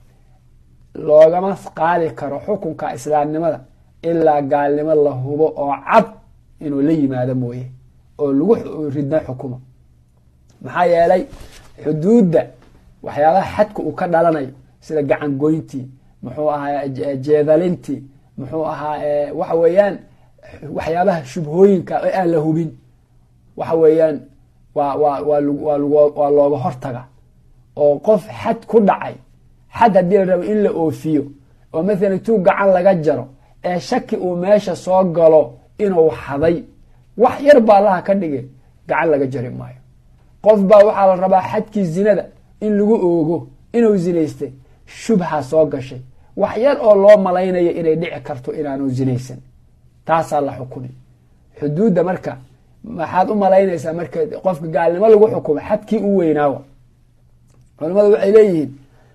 loogama qaadi karo xukunka islaamnimada ilaa gaalnimo la hubo oo cad inuu la yimaado mooye oo lagu ridna xukumo maxaa yeelay xuduudda waxyaabaha xadka uu ka dhalanayo sida gacan goyntii muxuu ahaa jeedalintii muxuu ahaa waxa weeyaan waxyaabaha shubhooyinka ee aan la hubin waxa weeyaan waa waa waa waa looga hortaga oo qof xad ku dhacay xad haddii la rabo in la oofiyo oo mathalan tuu gacan laga jaro ee shaki uu meesha soo galo inuu xaday wax yar baa allaha ka dhigay gacan laga jari maayo qof baa waxaa la rabaa xadkii zinada in lagu oogo inuu zinaystay shubha soo gashay wax yar oo loo malaynayo inay dhici karto inaanu zinaysan taasaa la xukumi xuduudda marka maxaad u malaynaysaa marka qofka gaalnimo lagu xukumo xadkii u weynaawa culamadu waxay leeyihiin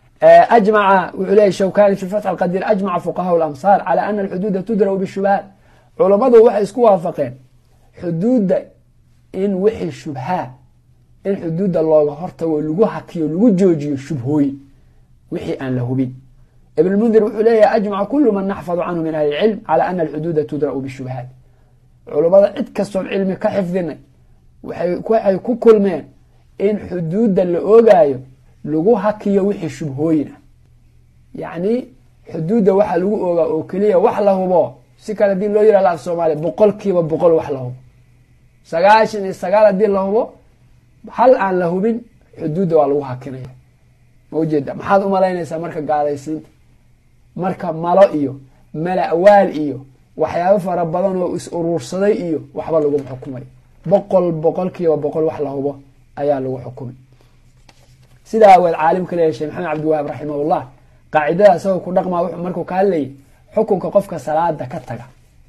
ajmaca wuxuu leeyahy shawkani fi fatx alqadiir ajmaca fuqahaa lamsaar cala ana alxuduuda tudra'u bishubahaat culammadu waxay isku waafaqeen xuduudda in wixii shubhaa in xuduudda looga hortago lagu hakiyo lagu joojiyo shubhooyin wixii aan la hubin ibn mundir wuxuu leeyahay ajmaca kulu man naxfadu canhu min ahli ilcilm cala ana alxuduuda tudra'u bishubahaat culummada cid kastoon cilmi ka xifdinay waxay ku kulmeen in xuduudda la oogaayo lagu hakiyo wixii shubhooyin ah yacni xuduudda waxaa lagu oogaa oo keliya wax la hubo si kale hadii loo yihahdo af soomaaliya boqol kiiba boqol wax la hubo sagaashan iyo sagaal haddii la hubo hal aan la hubin xuduudda waa lagu hakinaya ma ujeeda maxaad umalaynaysaa marka gaalaysiinta marka malo iyo mala-waal iyo waxyaabo fara badan oo is uruursaday iyo waxba laguma xukumay boqol boqol kiiba boqol wax la hubo ayaa lagu xukumay sidaa aweed caalimka leeyahy sheekh maxamed cabdiwahaab raximahullah qaacidada isagoo ku dhaqmaa wuxuu markuu ka hadlayay xukunka qofka salaada ka taga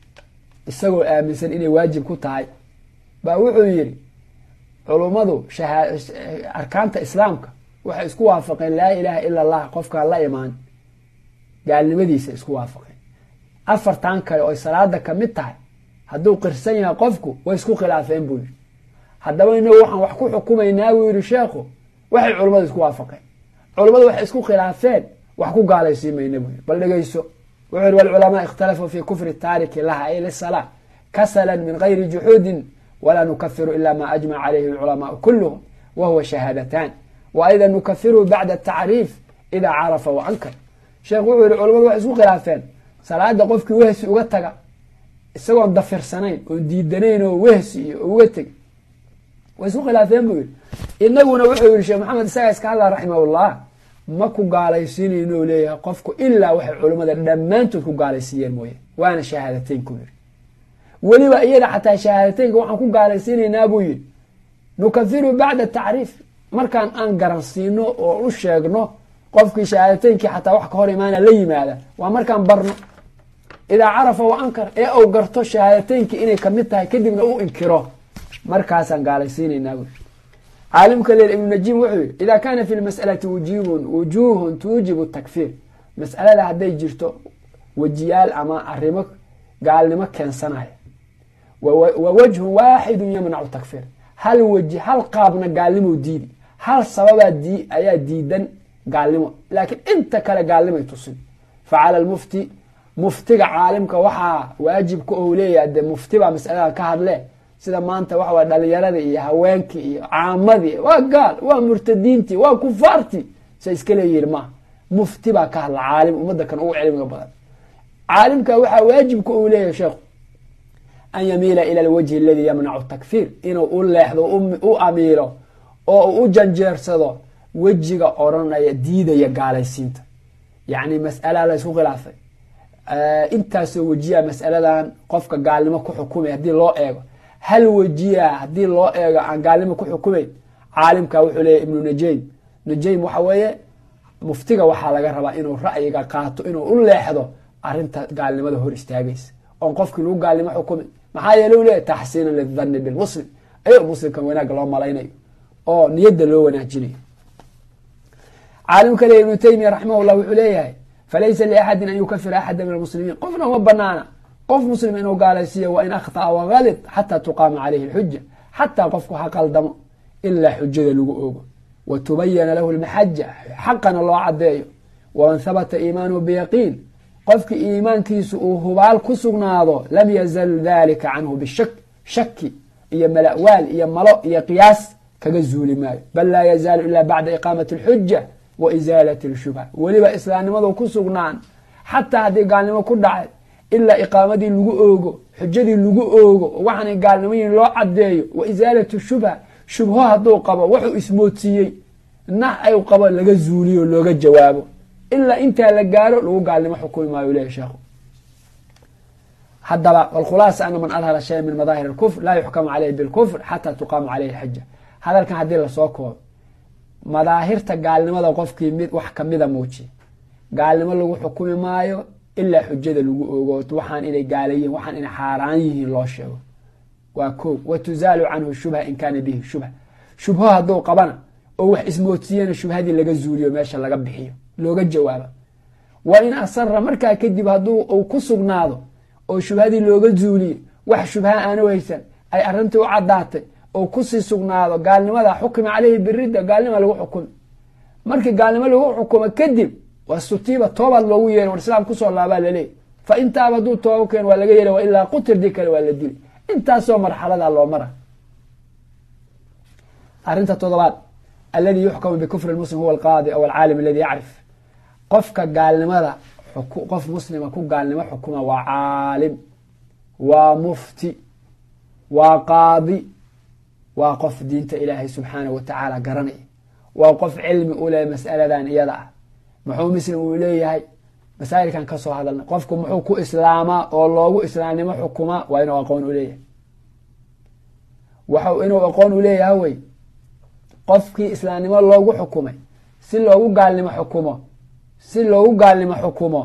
isagoo aaminsan inay waajib ku tahay baa wuxuu yidhi culummadu arkaanta islaamka waxay isku waafaqeen laa ilaaha ila allah qofkaan la imaan gaalnimadiisa isku waafaqeen afartan kale oy salaada ka mid tahay hadduu qirsan yahay qofku way isku khilaafeen buu yidhi haddaba inagu waxaan wax ku xukumaynaa buu yidhi sheekhu waxay culummadu isku waafaqeen culummadu waxay isku khilaafeen wax ku gaalaysiin mayna buu yidhi bal dhegeyso wuxuu yidhi walculamaa ikhtalafuu fi kufri taariki laha ay lisalaa kasalan min gayri juxuudin walaa nukafiru ila ma ajmaca calayhi alculamaau kulluhum wa huwa shahaadatan wa ayda nukafiruhu bacda tacriif idaa carafa wa ankar sheekh wuxuu yihi culamadu waxay isku khilaafeen salaada qofkii wehsi uga taga isagoon dafirsanayn oon diidanayn oo wehsi iyo uga teg way isku khilaafeen buu yihi inaguna wuxuu yihi sheekh maxamed isagaa iska hadla raximahullah ma ku gaalaysiinayno u leeyahay qofku ilaa waxay culummada dhammaantood ku gaalaysiiyeen mooye waana shahaadateynku yidhi weliba iyada xataa shahaadateynka waxaan ku gaalaysiinaynaa buu yidhi nukafiru bacda tacriif markaan aan garansiino oo u sheegno qofkii shahaadateyinkii xataa wax ka hor imaana la yimaada waa markaan barno idaa carafa wa ankar ee uu garto shahaadateyinkii inay kamid tahay kadibna u inkiro markaasaan gaalaysiinaynaa buu caalimka leer ibnu najiim wuxuu yihi idaa kaana fi lmas'alati wujuubun wujuuhun tuujibu takfiir mas'alada hadday jirto wejiyaal ama arrimo gaalnimo keensanaya wa wajhun waaxidun yamnacu takfiir hal weji hal qaabna gaalnimo diidi hal sababaa di ayaa diidan gaalnimo laakiin inta kale gaalnimay tusin fa cala lmufti muftiga caalimka waxaa waajibka ou leeyahay dee mufti baa masaladan ka hadle sida maanta waxa way dhalinyaradii iyo haweenkii iyo caamadii waa gaal waa murtadiintii waa kufaartii say iska leeyihin maaha mufti baa ka hadla caalim ummadda kan ugu cilmiga badan caalimka waxaa waajibka uu leeyahay sheekhu an yamiila ila alwajhi aladii yamnacu takfiir inuu u leexdo u amiilo oo u janjeersado wejiga odhanaya diidaya gaalaysiinta yacni mas'ala la ysku khilaafay intaasoo wejiya mas'aladan qofka gaalnimo ku xukumay haddii loo eego hal wejiya haddii loo eego aan gaalnimo ku xukumayn caalimka wuxuu leeyahy ibnu najaym najaym waxa weeye muftiga waxaa laga rabaa inuu ra'yiga qaato inuu u leexdo arinta gaalnimada hor istaagaysa oon qofkii lagu gaalnimo xukumay maxaa yeele u leeyahy taxsiinan lidhanni bilmuslim ayao muslimkan wanaagga loo malaynayo oo niyadda loo wanaajinayo caalimka le ibnu taymiya raximahullah wuxuu leeyahay falaysa liaxadin an yukafira axada min almuslimiin qofna uma banaana qof muslim inuu gaalaysiiyo wa in akhطa'a wagalid xataa tuqaama calayhi اlxuja xataa qofku ha qaldamo ilaa xujada lagu ogo wa tubayana lahu lmaxaja xaqana loo cadeeyo waman habata iimaanuhu biyaqiin qofki iimaankiisu uu hubaal ku sugnaado lam yazal dalika canhu bishak shaki iyo malawaal iyo malo iyo qiyaas kaga zuuli maayo bal laa yazaalu ila bacda iqaamati اlxuja wa isaalati اlshubha weliba islaamnimadu ku sugnaan xataa haddii gaalnimo ku dhacay ilaa iqaamadii lagu oogo xujadii lagu oogo waxaanay gaalnimoyin loo cadeeyo wa isaalatu shubha shubho hadduu qabo wuxuu ismoodsiiyey nax ay qabo laga zuuliyo looga jawaabo ilaa intaa la gaaro lagu gaalnimo xukumi maayo leeyahy sheekhu haddaba wlkhulaasa ana man adhara shaya min madaahir اlkufr laa yuxkamu caleyhi bilkufr xataa tuqaama caleyhi xaja hadalkan haddii lasoo koobo madaahirta gaalnimada qofkii mid wax kamida muujiya gaalnimo lagu xukumi maayo ilaa xujada lagu ogo waxaan inay gaalayihin waxaan inay xaaraan yihiin loo sheego waa ko wa tuzaalu canhu shubha in kaana bihi shubha shubho hadduu qabana oo wax ismoodsiiyana shubhadii laga zuuliyo meesha laga bixiyo looga jawaabo wa in asara markaa kadib hadduu uu ku sugnaado oo shubhadii looga zuuliyo wax shubha aanu haysan ay arrintii u caddaatay oo kusii sugnaado gaalnimada xukima caleyhi biridda gaalnima lagu xukumi markii gaalnimo lagu xukumo kadib waa sutiiba toobaad loogu yeeray war islaam kusoo laabaa laleeyay fa intaaba hadduu tooba keen waa laga yeelay wa ilaa qutir dii kale waa la dilay intaasoo marxalada loo mara arrinta todobaad alladii yuxkamu bikufri muslim huwa alqaadi aw alcaalim aladi yacrif qofka gaalnimada qof muslima ku gaalnimo xukuma waa caalim waa mufti waa qaadi waa qof diinta ilaahay subxaanahu watacaala garanaya waa qof cilmi u leh mas'aladan iyada ah muxuu muslim uu leeyahay masaa'ilkan ka soo hadalnay qofku muxuu ku islaamaa oo loogu islaamnimo xukumaa waa inuu aqoon u leeyahay waxu inuu aqoon u leeyahay wey qofkii islaamnimo loogu xukumay si loogu gaalnimo xukumo si loogu gaalnimo xukumo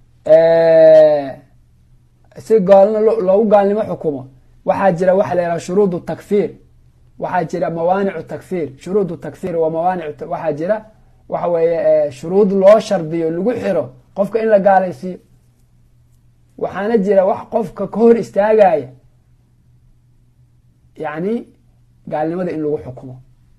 si loogu gaalnimo xukumo waxaa jira waxa la yidhaha shuruud takfiir waxaa jira mawaanicu takfiir shuruud takfiir waa mawaanic waxaa jira waxa weeye shuruud loo shardiyo lagu xiro qofka in la gaalaysiiyo waxaana jira wax qofka ka hor istaagaya yacni gaalnimada in lagu xukumo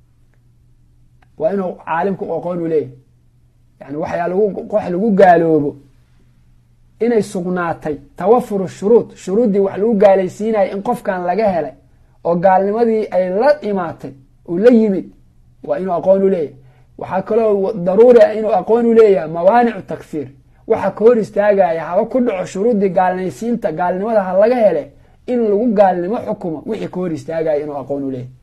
waa inuu caalimku aqoon u leeyahy yani waxyaa lagu wax lagu gaaloobo inay sugnaatay tawafuru shuruud shuruuddii wax lagu gaalaysiinaya in qofkan laga helay oo gaalnimadii ay la imaatay uu la yimid waa inuu aqoon u leeyahay waxaa kaloo daruuri ah inuu aqoon u leeyahay mawaanicu takfiir waxa ka hor istaagaya haba ku dhaco shuruuddii gaalnaysiinta gaalnimada ha laga hele in lagu gaalnimo xukumo wixii ka hor istaagaya inuu aqoon u leeyahay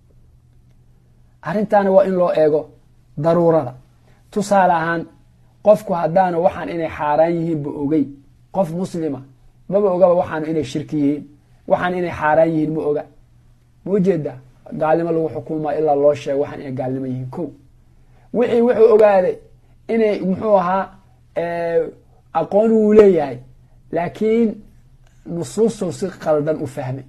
arrintaana waa in loo eego daruurada tusaale ahaan qofku haddaanu waxaan inay xaaraan yihiinba ogey qof muslima maba ogaba waxaanu inay shirki yihiin waxaan inay xaaraan yihiin ma oga ma ujeeda gaalnimo lagu xukuuma ilaa loo sheego waxaan inay gaalnimo yihiin ko wixii wuxuu ogaaday inay muxuu ahaa aqoon wuu leeyahay laakiin nusuustu si qaldan u fahmay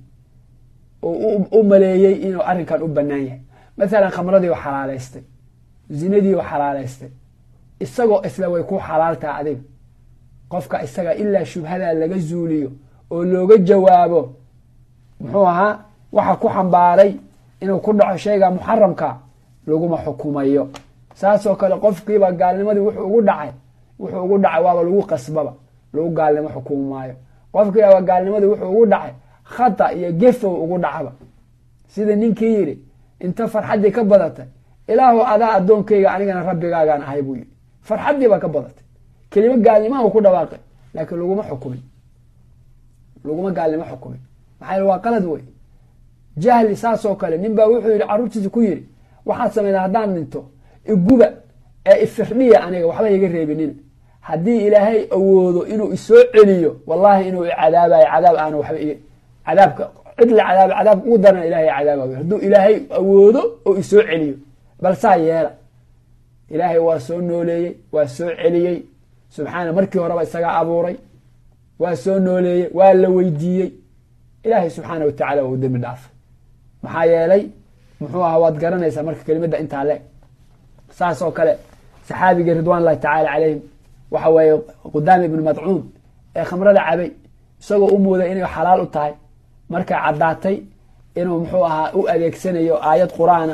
oo u maleeyey inuu arrinkan u banaan yahay mathalan khamradii u xalaalaystay zinadii u xalaalaystay isagoo isla way ku xalaaltaha adiga qofka isaga ilaa shubhadaa laga zuuliyo oo looga jawaabo muxuu ahaa waxa ku xambaaray inuu ku dhaco shayga muxaramka laguma xukumayo saasoo kale qofkiiba gaalnimadii wuxuu ugu dhacay wuxuu ugu dhacay waaba lagu qasbaba lagu gaalnimo xukumi maayo qofkiiba gaalnimadii wuxuu ugu dhacay khata iyo gefow ugu dhacba sida ninkii yidhi inta farxaddii ka badatay ilaahu adaa addoonkayga anigana rabbigaagaan ahay buu yidhi farxaddii baa ka badatay kelimo gaalnimaha uu ku dhawaaqay laakiin laguma xukumin laguma gaalnimo xukumin maxaa waa qalad wey jahli saasoo kale nin baa wuxuu yidhi carruurtiisa ku yidhi waxaad samaydaa haddaan dhinto iguba ee ifirdhiya aniga waxba iga reebinin haddii ilaahay awoodo inuu isoo celiyo wallahi inuu icadaabayo cadaab aana waxba i cadaabka cid la cadaaba cadaabka ugu darana ilahay cadaabayo hadduu ilaahay awoodo oo isoo celiyo bal saa yeela ilaahay waa soo nooleeyey waa soo celiyey subxaana markii horeba isagaa abuuray waa soo nooleeyey waa la weydiiyey ilaahay subxaana wa tacala waa u dembi dhaafay maxaa yeelay muxuu ahaa waad garanaysaa marka kelimadda intaa le saas oo kale saxaabigii ridwan llahi tacaala calayhim waxa weeye qudaami ibnu madcuun ee khamrada cabay isagoo u mooday inay xalaal u tahay markay caddaatay inuu muxuu ahaa u adeegsanayo aayad qur-aana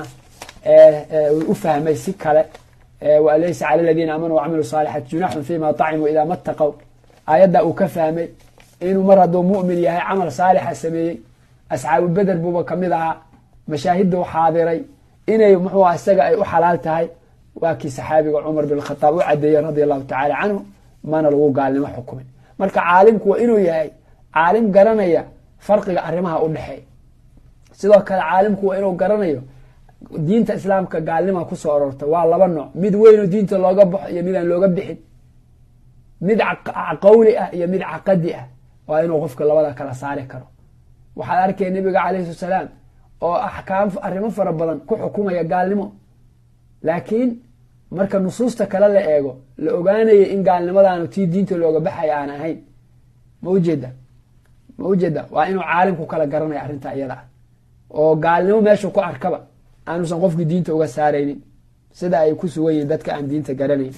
u fahmay si kale walaysa cala aladiina aamanuu wacamilu saalixaat junaxun fima طacimuu idaa mataqow aayaddaa uu ka fahmay inuu mar hadduu mu'min yahay camal saalixa sameeyey asxaabu beder buuba kamid ahaa mashaahidda u xaadiray inay muxuu aha isaga ay u xalaal tahay waa kii saxaabiga cumar bin khataab u cadeeyey radia allahu tacaala canhu mana lagu gaalnimo xukumin marka caalimku waa inuu yahay caalim garanaya farqiga arrimaha u dhexeeya sidoo kale caalimku waa inuu garanayo diinta islaamka gaalnima kusoo aroorta waa laba nooc mid weynoo diinta looga baxo iyo mid aan looga bixin mid qawli ah iyo mid caqadi ah waa inuu qofka labada kala saari karo waxaad arkaya nabiga calayhi salaam oo axkaam arrimo fara badan ku xukumaya gaalnimo laakiin marka nusuusta kale la eego la ogaanaya in gaalnimadaanu tii diinta looga baxaya aan ahayn ma ujeeda ma ujeeda waa inuu caalimku kala garanaya arrintaa iyada ah oo gaalnimo meeshu ku arkaba aanusan qofkii diinta uga saaraynin sida ay ku sugan yihiin dadka aan diinta garanayn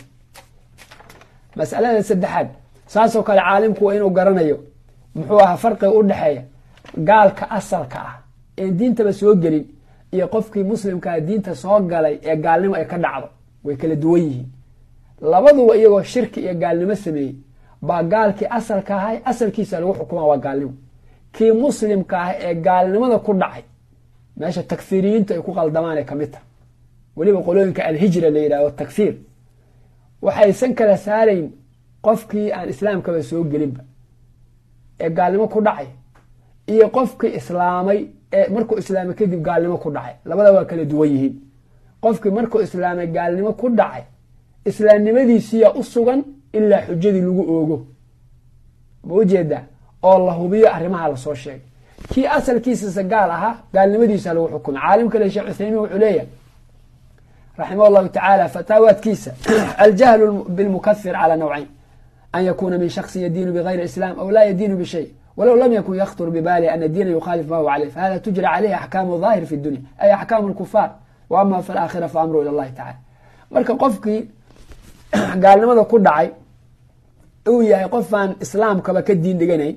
masalada saddexaad saasoo kale caalimku waa inuu garanayo muxuu ahaa farqiga u dhexeeya gaalka asalka ah een diintaba soo gelin iyo qofkii muslimkaa diinta soo galay ee gaalnimo ay ka dhacdo way kala duwan yihiin labaduba iyagoo shirki iyo gaalnimo sameeyey baa gaalkii asalka ahay asalkiisa lagu xukumaa waa gaalnimo kii muslimka ah ee gaalnimada ku dhacay meesha takfiiriyiintu ay ku qaldamaan ay kamid tahay weliba qolooyinka alhijra la yidhahdo takfiir waxaysan kala saarayn qofkii aan islaamkaba soo gelinba ee gaalnimo ku dhacay iyo qofkii islaamay ee markuu islaamay kadib gaalnimo ku dhacay labada waa kala duwan yihiin qofkii markuu islaamay gaalnimo ku dhacay islaamnimadiisiyaa u sugan ilaa xujadii lagu oogo ma ujeedaa oo la hubiyo arrimaha lasoo sheegay kii asalkiisase gaal ahaa gaalnimadiisa lagu xukumay caalim kale sheekh cuthaymiin wuxuu leeyahay raximah llahu tacaala fataawaadkiisa aljahlu bilmukafir cala nawcayn an yakuna min shaksin yadiinu bigayri islam aw laa yadiinu bishay walow lam yakun yaktur bibaalihi ana diina yukhaalif ma huwa caleyh fahada tujra caleyhi axkaamu daahir fi dunya ay axkaamu lkufaar wa ama fi laakhira fa amru ila llahi tacala marka qofkii gaalnimada ku dhacay uu yahay qofaan islaamkaba ka diin dhiganayn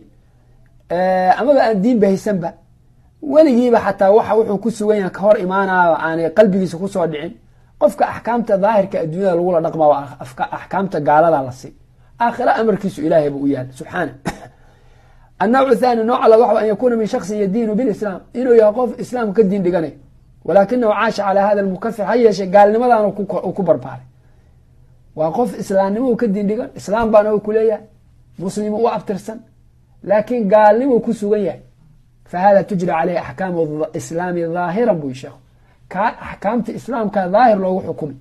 amaba aan diin bahaysanba weligiiba xataa waxa wuxuu ku sugan yahay ka hor imaanaaba aanay qalbigiisa kusoo dhicin qofka axkaamta daahirka adduunyada lagula dhaqma waa axkaamta gaalada la sii aakhira amarkiisu ilaahay buu u yaala subxaana annawcu thani nooca la waxa an yakuuna min shaksin yadiinu bilislaam inuu yahay qof islaamka ka diin dhiganayo walaakinahu caasha calaa hada lmukafir ha yeeshe gaalnimadan uu ku barbaaray waa qof islaamnimo ka diin dhigan islaam baana ku leeyahay muslim u abtirsan laakiin gaalnimuu ku sugan yahay fa hada tujra caleyhi axkaamu islaami dhaahiran buu sheekhu ka axkaamta islaamka dhaahir loogu xukumi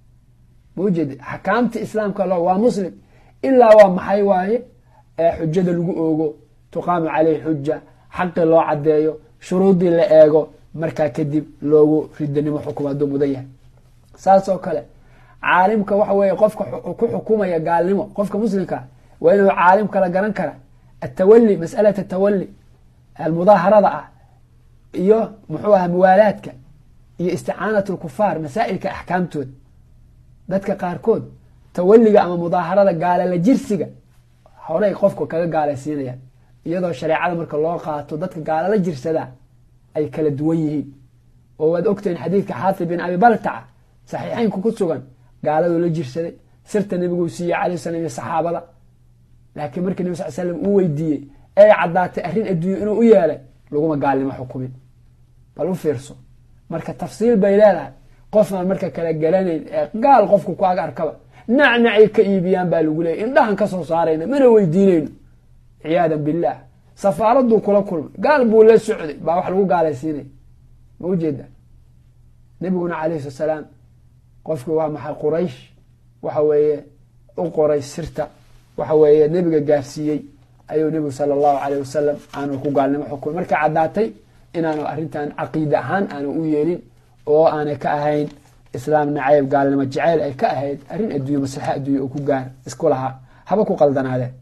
maujeed axkaamta islaamka waa muslim ilaa waa maxay waaye ee xujada lagu oogo tuqaamu caleyhi xuja xaqi loo cadeeyo shuruudii la eego markaa kadib loogu ridanimo xukum hadduu mudan yahay saas oo kale caalimka waxa weeye qofka ku xukumaya gaalnimo qofka muslimka waa inuu caalim kala garan kara atawali masalat atawali almudaaharada ah iyo muxuu aha muwaalaadka iyo isticaanat lkufaar masaa'ilka axkaamtooda dadka qaarkood tawaliga ama mudaaharada gaalala jirsiga horey qofka kaga gaalaysiinayaan iyadoo shareecada marka loo qaato dadka gaalala jirsadaa ay kala duwan yihiin oo waad ogtahin xadiidka xaatib bin abi baltaca saxiixeynku ku sugan gaaladuu la jirsaday sirta nebiguu siiyey calay slam iyo saxaabada laakiin markii nebi sal slam uu weydiiyey ee caddaatay arrin adduunye inuu u yeelay laguma gaalnimo xukumin bal u fiirso marka tafsiil bay leedahay qofaan marka kala garanayn ee gaal qofku ku ag arkaba nacnacay ka iibiyaan baa lagu leeyay indhahan ka soo saarayna mana weydiinayno ciyaadan billaah safaaraduu kula kulmay gaal buu la socday baa wax lagu gaalaysiinaya ma ujeeda nebiguna calayhi slat salaam qofkii waa maxay quraysh waxa weeye u qoray sirta waxa weeye nebiga gaarsiiyey ayuu nebigu sala allahu caleyh wasalam aanu ku gaalnimo xukumay markay caddaatay inaanu arrintan caqiide ahaan aanu u yeelin oo aanay ka ahayn islaam nacayb gaalnimo jaceyl ay ka ahayd arrin adduunye maslaxa adduunye oo ku gaar isku lahaa haba ku qaldanaadeen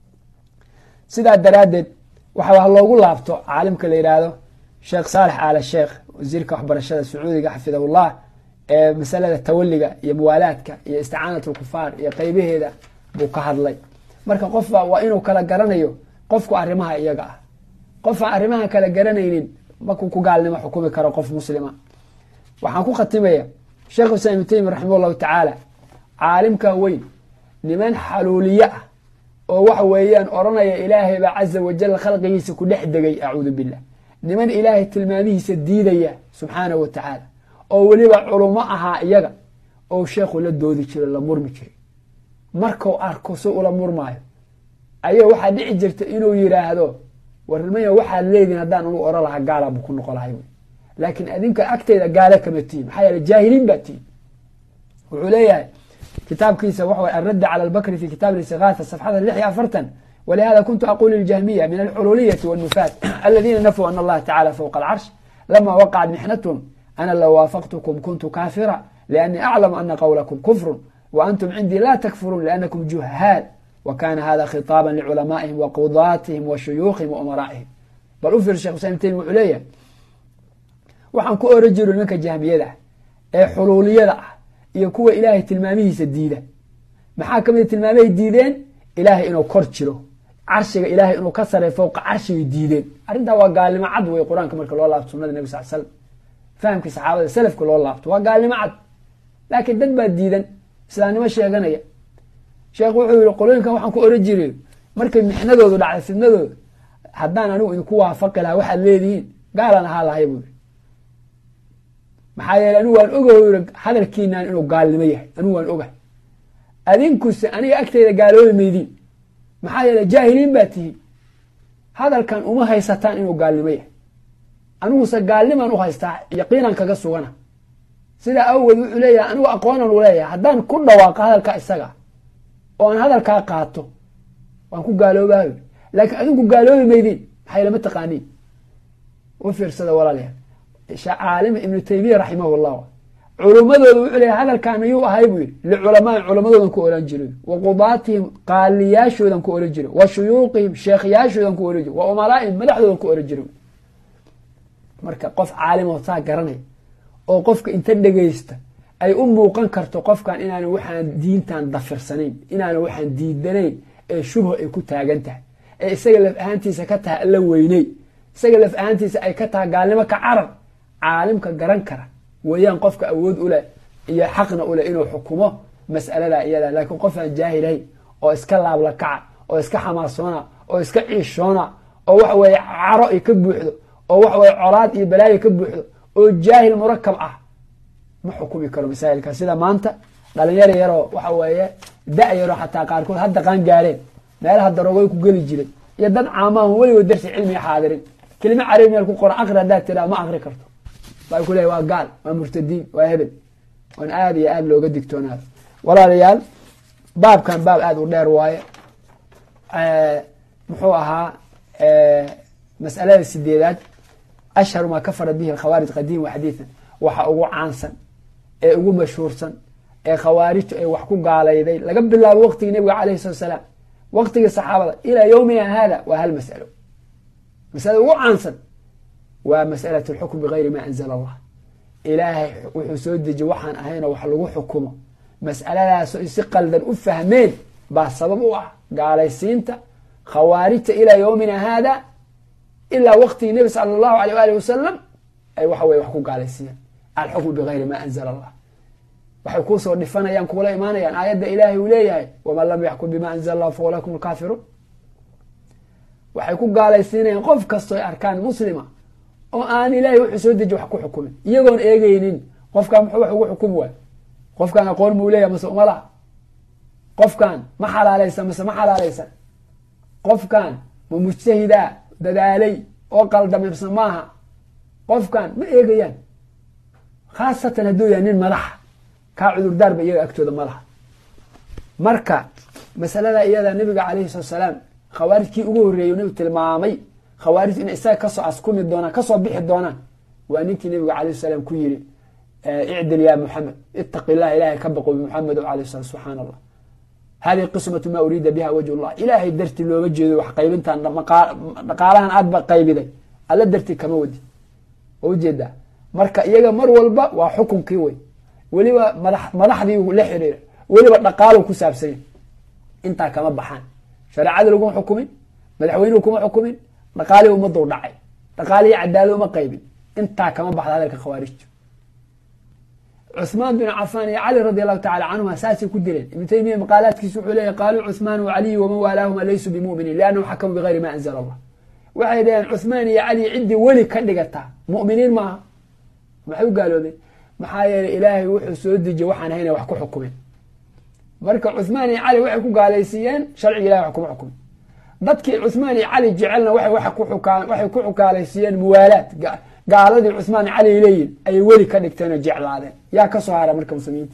sidaa daraaddeed waxa loogu laabto caalimka la yidhaahdo sheekh saalex aala sheekh wasiirka waxbarashada sacuudiga xafidahullah ee masalada tawaliga iyo muwaalaadka iyo isticaanat lkufaar iyo qeybaheeda buu ka hadlay marka qofba waa inuu kala garanayo qofku arrimaha iyaga ah qofaan arrimaha kala garanaynin markuu ku gaalnimo xukumi karo qof muslima waxaan ku khatimaya sheekh islam ibnu taymiya raximah llahu tacaala caalimka weyn niman xaluuliye ah oo waxa weeyaan odhanaya ilaahay baa caza wajal khalqigiisa ku dhex degay acuudu billah niman ilaahay tilmaamihiisa diidaya subxaanahu wa tacaala oo weliba culummo ahaa iyaga oo sheekhu la doodi jiray la murmi jiray markuu arko si ula murmaayo ayaa waxaa dhici jirta inuu yidhaahdo warmaya waxaad leedihin haddaan anu oran lahaa gaala buu ku noqo lahay laakiin adinka agteyda gaale kama tihin maxaa yeele jaahiliin baa tihin wuxuu leeyahay kitaabkiisa waxa alradd cala albakri fi kitaab istigaatha safxada lix iyo afartan walihada kuntu aqulu liljahmiya min alxululiyati wاnufaat aladina nafuu an allaha tacala fowqa alcarsh lama waqacat mixnathm ana low waafaqtkm kuntu kaafira liannii aclamu ana qowlakum kufru wa antum cindii la takfuruun liannakum juhaal wa kana hada khitaaba liculamaa'ihim wa qudaatihim wa shuyuukhihim wa umaraa'ihim bal u fiir shekh islam taymi wuxuu leeyahay waxaan ku oran jiro nimanka jahmiyada ah ee xuluuliyada ah iyo kuwa ilaahay tilmaamihiisa diida maxaa kamid tilmaamahay diideen ilaahay inuu kor jiro carshiga ilaahay inuu ka saray fowqa carshigay diideen arrintaa waa gaalnimo cad wey qur-aanka marka loo laabto sunada nebi sal slam fahamkii saxaabada salafka loo laabto waa gaalnimo cad laakiin dad baa diidan islaamnimo sheeganaya sheekh wuxuu yihi qolooyinkan waxaan ku oran jiray markay mixnadoodu dhacday fidnadooda haddaan anigu idinku waafaqi lahaa waxaad leedihiin gaalaan ahaa lahay buu yiri maxaa yeele anigu waan oga yiri hadalkiinaan inuu gaalnimo yahay anigu waan ogahay adinkuse aniga agteyda gaaloobi maydiin maxaa yeele jaahiliin baa tihiin hadalkan uma haysataan inuu gaalnimo yahay aniguse gaalnimaan u haystaa yaqiinan kaga sugana sidaa awgeed wuxuu leeyahay anigu aqoonan u leeyahay haddaan ku dhawaaqo hadalka isaga oo aan hadalkaa qaato waan ku gaaloobayo laakiin adinku gaaloobi maydiin maxay lama taqaaniin u fiirsada walaalayaal caalim ibnu taymiya raximah llah culummadooda wuxuu leeyahy hadalkaan ayuu ahay buu yidhi liculamaai culamadoodan ku oran jiray wa qudaatihim qaaliyaashoodan ku oran jiray wa shuyuuqihim sheekhyaashoodan ku oran jiray wa umaraa'ihim madaxdoodan ku oran jiray marka qof caalimoo saa garanaya oo qofka inta dhegaysta ay u muuqan karto qofkan inaana waxaan diintan dafirsanayn inaana waxaan diidanayn ee shubho ay ku taagan tahay ee isaga laf ahaantiisa ka tahay alla weyney isaga laf ahaantiisa ay ka tahay gaalnimo ka carar caalimka garan kara weeyaan qofka awood u leh iyo xaqna u leh inuu xukumo mas'alada iyada laakiin qof aan jaahilahayn oo iska laabla kaca oo iska xamaasoona oo iska ciishoona oo waxa weeye caro ay ka buuxdo oo waxa weye colaad iyo balaayo ka buuxdo oo jaahil murakab ah ma xukumi karo masaa'ilka sida maanta dhalinyaro yaroo waxa weeye da- yaroo xataa qaarkood hadda qaan gaareen meelaha daroogoy ku geli jiray iyo dad caamaah weligood darsi cilmiga xaadirin kelime carabi meel ku qoran aqri haddaad tiraa ma aqri karto baa ku leeyahy waa gaal waa murtadiin waa hebel oon aada iyo aada looga digtoonaado walaalayaal baabkan baab aada u dheer waaye muxuu ahaa mas'alada sideedaad ashharu maa kafara bihi alkhawaarij qadiim wa xadiidan waxa ugu caansan ee ugu mashhuursan ee khawaarijtu ay wax ku gaalayday laga bilaabo waqtigii nabiga calayhi salatu salaam waqtigii saxaabada ilaa yowmina hada waa hal mas'alo masalada ugu caansan waa mas'alat alxukm bigayri ma anzala allah ilaahay wuxuu soo dejiye waxaan ahaynoo wax lagu xukumo mas'aladaasoo si qaldan u fahmeen baa sabab u ah gaalaysiinta khawaarijta ilaa yowmina hada ilaa waqtigii nebi sala allahu aleyh waali wasalam ay waxa weye wax ku gaalaysiiyeen alxukmu bigayri ma anzala allah waxay kuusoo dhifanayaan kuula imaanayaan aayadda ilaahay uu leeyahay waman lam yaxkum bima anzala allah fa ulaikum alkaafiruun waxay ku gaalaysiinayaan qof kastoo arkaan muslima oo aan ilaahay wuxuu soo deji wax ku xukumin iyagoon eegeynin qofkan muxuu wax ugu xukumi waay qofkan aqoon muu leeyahay mase uma laha qofkan ma xalaalaysan mase ma xalaalaysan qofkan ma mujtahidaa dadaalay oo qaldamay mase maaha qofkan ma eegayaan khaasatan hadduu yahay nin madaxa kaa cudurdaarba iyaga agtooda ma laha marka masalada iyada nabiga calayhi salatu salaam khawaarijkii ugu horreeyey nabigu tilmaamay khawaarij inay isaga kasoo askumi doonaan kasoo bixi doonaan waa ninkii nabiga calayh salaam ku yiri icdil ya muxamed itaqi illah ilahay ka baqo bimuxamed alayh salam subxaana allah hadihi qismatu ma uriida biha wajh llah ilaahay darti looma jeedo wax qaybintan dhaqaalahan aadba qaybiday alla darti kama wadi waa ujeedaa marka iyaga mar walba waa xukunkii wey weliba mada madaxdii la xiriira weliba dhaqaalo ku saabsanya intaa kama baxaan shareecadii laguma xukumin madaxweynuhu kuma xukumin dhaqaalihii ummaduu dhacay dhaqaalihii cadaalad uma qaybin intaa kama baxda hadalka khawaarijtu cuثmaan bin cafaan iyo cali radi allahu tacala canhuma saasay ku dileen ibnu taymiya maqaalaadkiisu wuxuu leeyahy qaaluu cuثmaan wacaliyu waman waalaahuma laysuu bimuminiin liannahum xakamuu bigayri ma anzla allah waxay dhaheen cuثmaan iyo cali ciddii weli ka dhigataa mu'miniin maaha maxay u gaaloobeen maxaa yeelay ilaahay wuxuu soo dejiye waxaan hayna wax ku xukumin marka cuثmaan iyo cali waxay ku gaalaysiiyeen sharciga ilahay wax kuma xukumin dadkii cuثmaan iyo cali jecelna waxay ku xukaalaysiiyeen muwaalaad gaaladii cuثmaan iyo cali ay leeyihin ayay weli ka dhigteen oo jeclaadeen yaa ka soo hara marka muslimiinta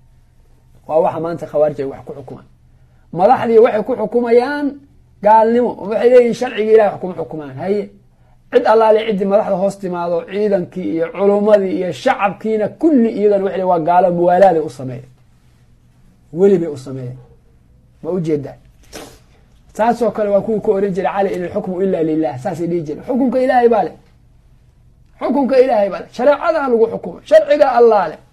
waa waxa maanta khawaarij ay wax ku xukumaan madaxdii waxay ku xukumayaan gaalnimo waxay leeyihin sharciga ilahay wax kuma xukumaan haye cid allaale ciddii madaxda hoos timaado ciidankii iyo culummadii iyo shacabkiina kulli iyagana waxay waa gaalo muwaalaaday u sameeyeen weli bay u sameeyeen ma ujeedaa saasoo kale waa kuwii ku oran jiray cali in alxukmu ila lilah saasay dhihi jireen xukunka ilaahay baa leh xukunka ilaahay baa leh shareecadaa lagu xukumo sharciga allah leh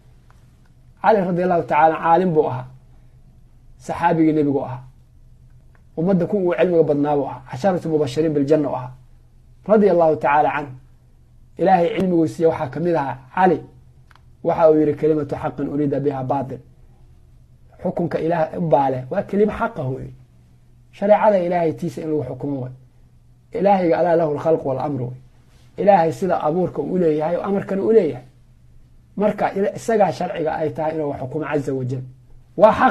cali radi allahu tacaala caalim buu ahaa saxaabigii nebigu ahaa ummadda ku uu cilmiga badnaabuu ahaa casharatu mubashiriin biljana u ahaa radia allahu tacaala canhu ilaahay cilmiguu siiya waxaa kamid ahaa cali waxa uu yihi kelimatu xaqin uriida biha batil xukunka ilaah baale waa kelimo xaqah wey shareecada ilaahay tiisa in lagu xukumo way ilaahayga alaa lahu lkhalq walamru wey ilaahay sida abuurka u leeyahay o amarkana u leeyahay marka isagaa sharciga ay tahay inuu xukumo caza wajal waa xaq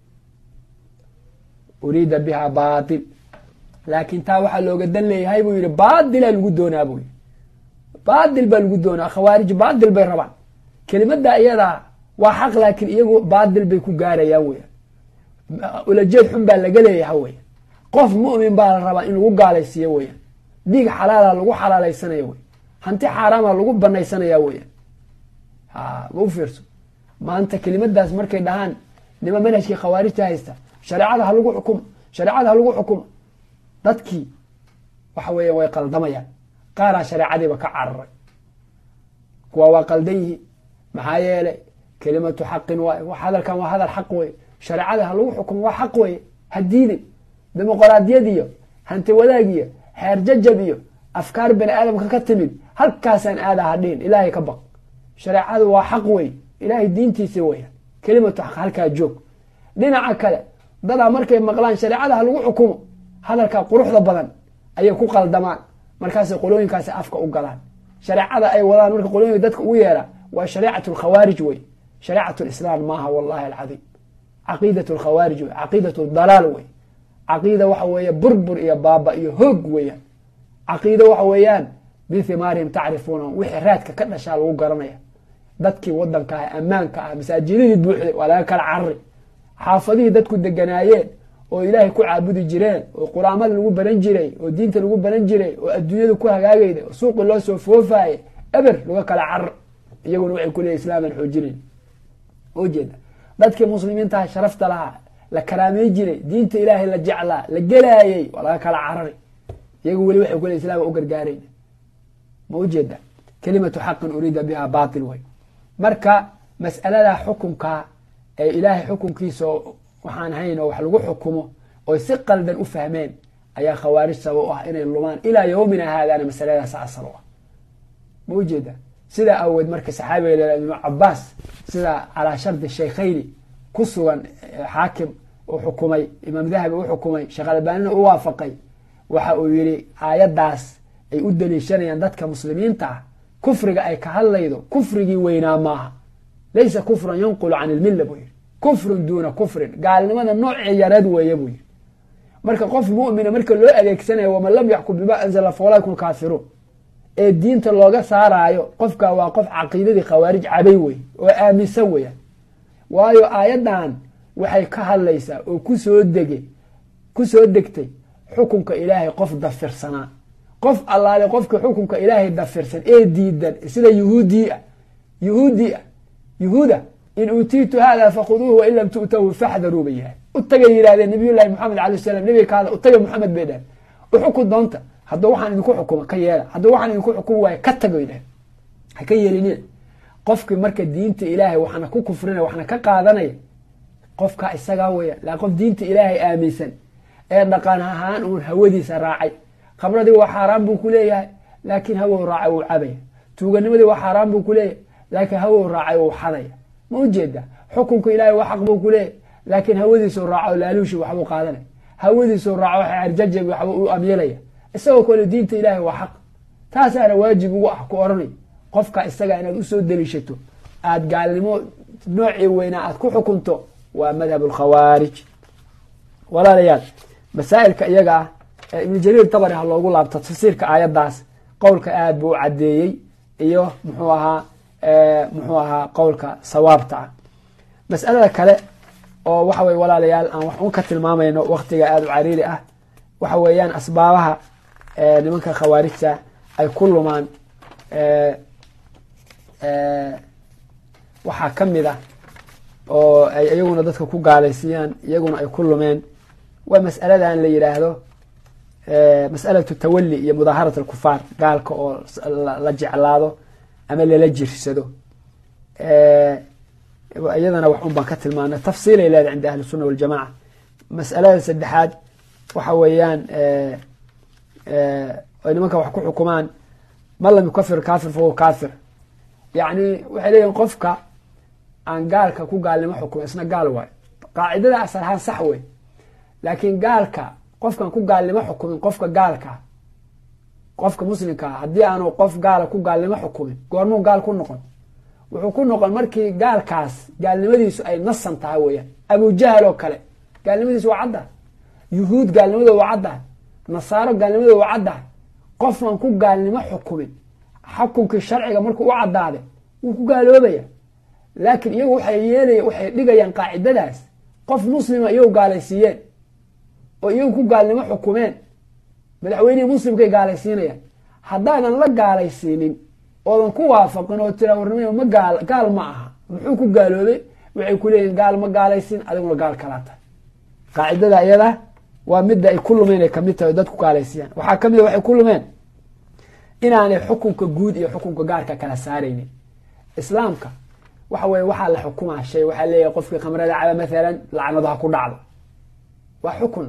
uriida biha batil laakin taa waxaa looga dan leeyahay buu yihi baadilaa lagu doonaa buu yihi baadil baa lagu doonaa khawaarij baadil bay rabaan kelimada iyadaa waa xaq laakiin iyagu baadil bay ku gaarayaan weyan ulajeed xun baa laga leeyahay weyan qof mu'min baa la rabaa in lagu gaalaysiiyo weyan dhiig xalaala lagu xalaalaysanaya wey hanti xaaraama lagu banaysanaya weyan ha ma u fiirso maanta kelimadaas markay dhahaan nima manhajkii khawaarijta haysta shareecada ha lagu xukumo shareecada ha lagu xukumo dadkii waxa weeya way qaldamayaan qaaraa shareecadiiba ka cararay kuwa waa qaldan yihiin maxaa yeelay kelimatu xaqin waay hadalkan waa hadal xaq wey shareecada ha lagu xukumo waa xaq wey ha diidin dimuqraadiyad iyo hanti wadaag iyo xeer jajab iyo afkaar bani aadamka ka timid halkaasaan aada hadhiin ilaahay ka baq shareecadu waa xaq wey ilaahay diintiisi weya kelimatu xaq halkaa joog dhinaca kale dadaa markay maqlaan shareecada ha lagu xukumo hadalkaa quruxda badan ayay ku qaldamaan markaasay qolooyinkaasi afka u galaan shareecada ay wadaan marka qolooyinka dadka ugu yeera waa shareecat lkhawaarij wey shareecat lislaam maaha wallahi alcadiim caqiidat lkhawaarij wey caqiidat dalaal wey caqiida waxa weeye burbur iyo baaba iyo hoog weeyaan caqiido waxa weeyaan bihimaarihim tacrifuuna wixii raadka ka dhashaa lagu garanaya dadkii wadanka ah ammaanka ah masaajidadii buuxday waa laga kala carari xaafadihii dadku deganaayeen oo ilaahay ku caabudi jireen oo quraamada lagu baran jiray oo diinta lagu baran jiray oo adduunyada ku hagaagayda oo suuqi loo soo foofaye eber laga kala carar iyaguna waxay ku leeyihin islaaman xoojinayn ujeeda dadkii muslimiintaha sharafta lahaa la karaamey jiray diinta ilaahay la jeclaa la gelaayey waa laga kala carari iyagu weli waxay ku leeyihin islaama u gargaarayn ma ujeeda kelimatu xaqin uriida biha batil way marka mas'alada xukunka ee ilaahay xukunkiisa waxaan hayn oo wax lagu xukumo oy si qaldan u fahmeen ayaa khawaarij sabab u ah inay lumaan ilaa yowmina haadana masaladaas asal u ah ma ujeeda sidaa awood marka saxaabiga la ibnu cabaas sida calaa shardi shaykhayni ku sugan xaakim uu xukumay imaam dahabi u xukumay sheekh albaanina u waafaqay waxa uu yihi aayaddaas ay u daliishanayaan dadka muslimiinta ah kufriga ay ka hadlaydo kufrigii weynaa maaha laysa kufran yanqulu can ilmilla buu yihi kufrun duuna kufrin gaalnimada noocii yareed weeye buu yihi marka qof mumina marka loo adeegsanayo waman lam yaxkum bima anzala faulaakum kaafiruun ee diinta looga saaraayo qofka waa qof caqiidadii khawaarij cabay wey oo aaminsan weya waayo aayaddan waxay ka hadlaysaa oo kusoo dege kusoo degtay xukunka ilaahay qof dafirsanaa qof allaale qofka xukunka ilaahay dafirsan ee diidan sida yuhuudii ah yuhuudii ah yuhuuda in uutiitu hada fakhuduuhu wain lam tu'tahu faxdaruu bay yahay u tagay yidhahdeen nabiyullahi maxamed alay slam nabiga kaada u taga maxamed bay dhaheen uxukun doonta hadduu waxaan idinku xukuma ka yeela hadduu waxaan idinku xukumi waayo ka tago dhaheen ha ka yeelinina qofkii marka diinta ilaahay waxna ku kufrinaya waxna ka qaadanaya qofka isagaa weya laa qof diinta ilaahay aaminsan ee dhaqan ahaan uun hawadiisa raacay khamradii waa xaaraan buu ku leeyahay laakiin hawow raacay wuu cabaya tuuganimadii waa xaaraan buu ku leeyahay laakiin hawow raacay wuu xadaya ma ujeeda xukunka ilaahay waa xaq buu ku leeyahay laakiin hawadiisuu raaco laaluushi waxbuu qaadanaya hawadiisuu raaco xerjajab waxbuu u amyeelaya isagoo kale diinta ilaahay waa xaq taasaana waajib ugu ah ku oranay qofka isaga inaad usoo deliishato aada gaalnimo noocii weynaa aad ku xukunto waa madhab alkhawaarij walaalayaal masaa'ilka iyaga ah ee ibnu jariir tabari ha loogu laabto tafsiirka aayaddaas qowlka aad buu u caddeeyey iyo muxuu ahaa muxuu ahaa qowlka sawaabta ah mas'alada kale oo waxa weye walaalayaal aan wax un ka tilmaamayno waktiga aada u cariiri ah waxa weeyaan asbaabaha nimanka khawaarijta ay ku lumaan waxaa ka mid ah oo ay iyaguna dadka ku gaalaysiiyaan iyaguna ay ku lumeen waa mas'aladan la yidhaahdo mas'alatu tawali iyo mudaaharat alkufaar gaalka oo la jeclaado ama lala jirsado iyadana wax un baan ka tilmaanay tafsiilay leedahay cinda ahli sunna waljamaca mas'alada saddexaad waxa weeyaan ay nimanka wax ku xukumaan man lam yukafir kaafir fahuwa kaafir yacni waxay leeyihin qofka aan gaalka ku gaalnimo xukumo isna gaal waayo qaacidada asal ahaan sax wey laakiin gaalka qofkaan ku gaalnimo xukumin qofka gaalka qofka muslimkaa haddii aanu qof gaala ku gaalnimo xukumin goormuu gaal ku noqon wuxuu ku noqon markii gaalkaas gaalnimadiisu ay nasan tahay weeyaan abujahal oo kale gaalnimadiisu waa caddahay yuhuud gaalnimadooda waa caddahay nasaaro gaalnimadooda waa caddahay qofaan ku gaalnimo xukumin xukunkii sharciga markuu u caddaade wuu ku gaaloobaya laakiin iyagu waxay yeelaya waxay dhigayaan qaacidadaas qof muslima iyagu gaalaysiiyeen oo iyagu ku gaalnimo xukumeen madaxweynihii muslimkay gaalaysiinayaan haddaadan la gaalaysiinin oodan ku waafaqin oo tira warnimo ma gaal gaal ma aha muxuu ku gaaloobay waxay ku leeyihin gaal ma gaalaysiin adiguna gaal kalaa tahay qaacidada iyada waa midda ay ku lumeen ay kamid tahay dad ku gaalaysiiyaan waxaa kamid a waxay ku lumeen inaanay xukunka guud iyo xukunka gaarka kala saaraynin islaamka waxa weye waxaa la xukumaa shay waxaa leeyahay qofkii khamrada caba maalan lacnadu ha ku dhacdo waa xukun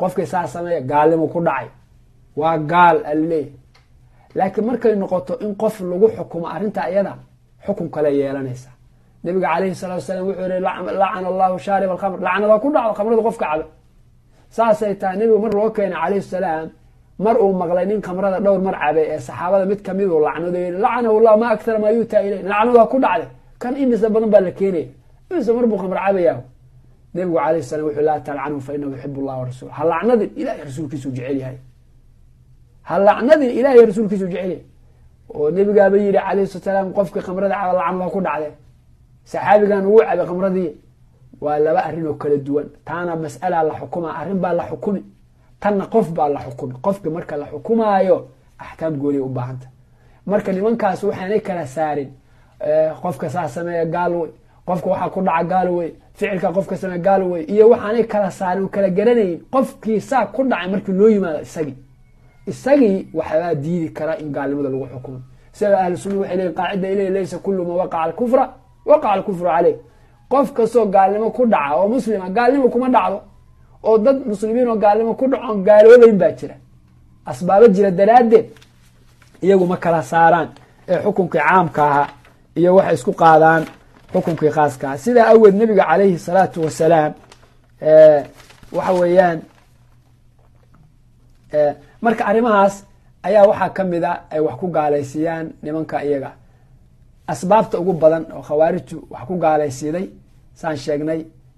qofkii saa sameeya gaalnimu ku dhacay waa gaal alaleeyahy laakiin markay noqoto in qof lagu xukumo arrinta iyada xukun kale yeelanaysa nabiga calayhi salatu wasalaam wuxuu yihi lacana allahu shaarib alkhamr lacnada ku dhacdo khamrada qofka caba saasay tahay nebigu mar loo keenay calayhi salaam mar uu maqlay nin khamrada dhowr mar cabay ee saxaabada mid kamiduu lacnado yii lacanahu llah ma akthara maa yuutaa iley lacnadaa ku dhacday kan imisa badan baa la keenaya imisa mar buu khamr cabayaa nebigu calayhi salam wuxuu laa talcanhu fa inahu yuxib allah warasul ha lacnadin ilahay rasuulkiisu jecel yahay ha lacnadin ilahay rasuulkiisu jecel yahay oo nebigaaba yidhi calayhi salatu salaam qofkii khamrada caba lacnada ku dhacday saxaabigan ugu cabay khamradii waa laba arrin oo kala duwan taana mas'alaa la xukuma arrin baa la xukumi tanna qof baa la xukumi qofki marka la xukumaayo axkaam gooniya u baahanta marka nimankaas waxaanay kala saarin qofka saa sameeya gaal wey qofka waxaa ku dhaca gaal wey ficilka qofka sameeya gaal wey iyo waxaanay kala saarin kala garanayn qofkii saa ku dhacay markii loo yimaado isagii isagii waxbaa diidi kara in gaalnimada lagu xukumo sida ahlu sunna waxay leeyiin qaacida iley laysa kullu ma waqaca alkufra waqaca alkufru caleyh qof kastoo gaalnimo ku dhaca oo muslima gaalnimo kuma dhacdo oo dad muslimiin oo gaalnimo ku dhaco gaaloobayn baa jira asbaabo jira daraaddeed iyagu ma kala saaraan ee xukunkii caamka ahaa iyo waxay isku qaadaan xukunkii khaaska aha sidaa aweed nabiga calayhi salaatu wasalaam waxa weeyaan marka arrimahaas ayaa waxaa ka mid a ay wax ku gaalaysiiyaan nimanka iyaga asbaabta ugu badan oo khawaarijtu wax ku gaalaysiiday saan sheegnay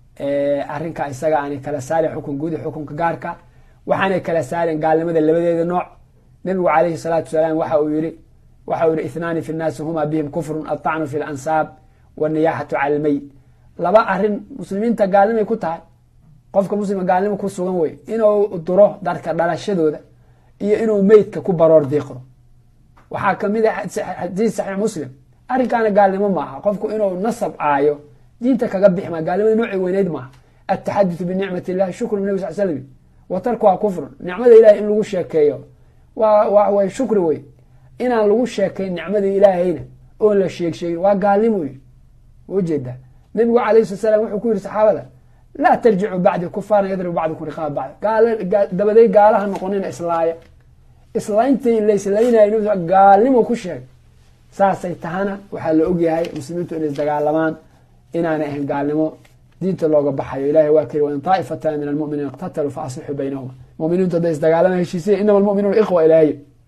arrinka isaga aanay kala saarin xukun guud iyo xukunka gaarka waxaanay kala saareen gaalnimada labadeeda nooc nabigu calayhi salaatu wasalaam waxa uu yihi waxa uu yihi ithnaani fi nnaasi huma bihim kufrun altacnu fi lansaab waniyaxatu cala almeyd laba arrin muslimiinta gaalnimay ku tahay qofka muslima gaalnimo ku sugan wey inuu duro darka dhalashadooda iyo inuu meydka ku baroor diiqdo waxaa kamid a xadiis saxiix muslim arrinkaana gaalnimo maaha qofku inuu nasab caayo diinta kaga bixi maa gaalnimada noocii weyneyd maaha ataxaduthu binicmat illahi shukru nabi sal slm wa tarkuha kufrun nicmada ilahay in lagu sheekeeyo waa wa way shukri wey inaan lagu sheekayn nicmadii ilaahayna oon la sheeg sheegin waa gaalnimo yii ujeeda nabigu alayh sala slam wuxuu ku yihi saxaabada laa tarjicuu bacdi kufaaran yadribu bacdukum riqaaba bacd dabaday gaalaha noqonina islaaya islayntii laislaynayo gaalnimo ku sheegay saasay tahana waxaa la ogyahay muslimiintu inay isdagaalamaan inaanay ahayn gaalnimo diinta looga baxayo ilahay waa kiri wain taa'ifatan min almuminiina iqtataluu fa aslixuu baynahuma muminiintu hadday isdagaalama heshiisiya inama almuminuuna ikhwa ilaahay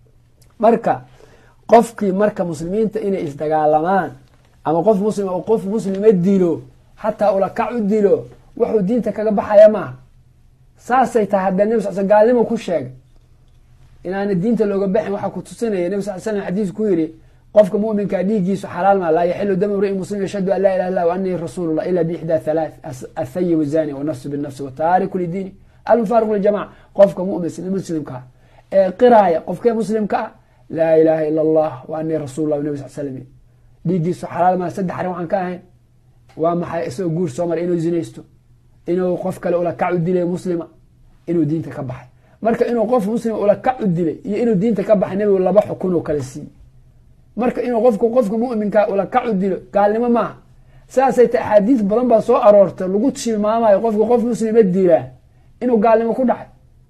marka qofkii marka muslimiinta inay isdagaalamaan ama qof muslima uu qof muslima dilo xataa ulakac u dilo wuxuu diinta kaga baxaya maaha saasay tahay haddee nabi sal sl gaalnimo ku sheegay inaana diinta looga baxin waxaa ku tusinaya nabi sal slam xadiis ku yidhi qofka muminkaa dhiiggiisu xalaal maa laa yaxilu dam mriin muslim yashhadu an laa ilaha illah anii rasuulullah ila biixdaa halaath athayib zani wanafsu binafsi wataariku lidiini almufaariqu lijamaca qofka mumin muslimkaa ee qiraaya qofkee muslimka ah laa ilaha ila allah wa anii rasuullah nabi sal slam dhiiggiisu xalaal maa saddex arrin waxaan ka ahayn waa maxay isagoo guur soo maray inuu zinaysto inuu qof kale ulakac u dilay muslima inuu diinta ka baxay marka inuu qof muslima ulakac u dilay iyo inuu diinta ka baxay nabigu laba xukun oo kala siiyey marka inuu qofku qofka muminka ulakac u dilo gaalnimo maaha saasay ta axaadiis badan baa soo aroorta lagu tilmaamayo qofka qof muslima dilaa inuu gaalnimo ku dhacay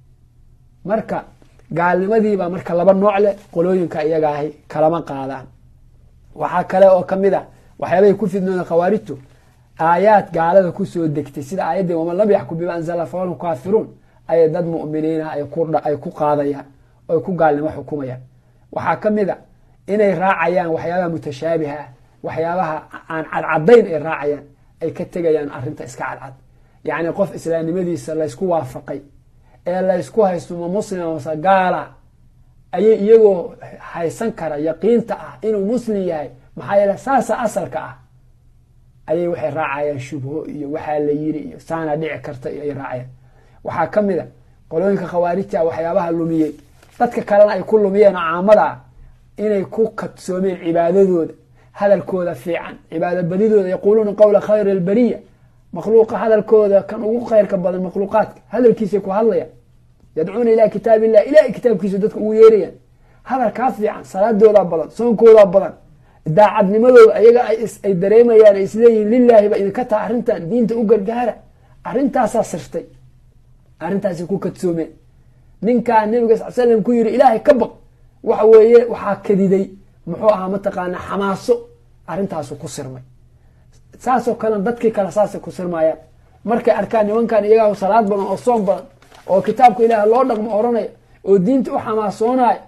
marka gaalnimadiibaa marka laba nooc leh qolooyinka iyaga ahi kalama qaadaan waxaa kale oo kamid a waxyaabahay ku fidnooda khawaarijtu aayaad gaalada kusoo degtay sida aayaddii waman lam yaxkum bima anzala fahum kaafiruun ayay dad mu'miniina ay ku qaadayaan oy ku gaalnimo xukumayaan waxaa ka mid a inay raacayaan waxyaabaha mutashaabiha ah waxyaabaha aan cadcadayn ay raacayaan ay ka tegayaan arrinta iska cadcad yacni qof islaamnimadiisa laysku waafaqay ee laysku haysto ma muslima mase gaala ayay iyagoo haysan kara yaqiinta ah inuu muslim yahay maxaa yeele saasa asalka ah ayay waxay raacayaan shubho iyo waxaa la yiri iyo saana dhici karta iyo ay raacayaan waxaa ka mid a qolooyinka khawaarijta waxyaabaha lumiyey dadka kalena ay ku lumiyeen oo caamada ah inay ku kadsoomeen cibaadadooda hadalkooda fiican cibaado badidooda yaquuluuna qowla khayr albariya makhluuqa hadalkooda kan ugu khayrka badan makhluuqaadka hadalkiisay ku hadlayaan yadcuuna ilaa kitaab illah ilahay kitaabkiisu dadka ugu yeerayaan hadalkaa fiican salaadoodaa badan soonkoodaa badan daacadnimadooda ayaga ay dareemayaan ay isleeyihin lilaahi ba idinka taha arrintan diinta u gargaara arrintaasaa sirtay arrintaasi ku kadsoomeen ninkaa nabiga sal slam ku yiri ilaahay ka baq waxa weeye waxaa kadiday muxuu ahaa mataqaana xamaaso arrintaasu ku sirmay saasoo kalena dadkii kale saasay ku sirmayaan markay arkaan nimankan iyagaa salaad badan oo soom badan oo kitaabka ilaah loo dhaqmo oranaya oo diinta u xamaasoonaya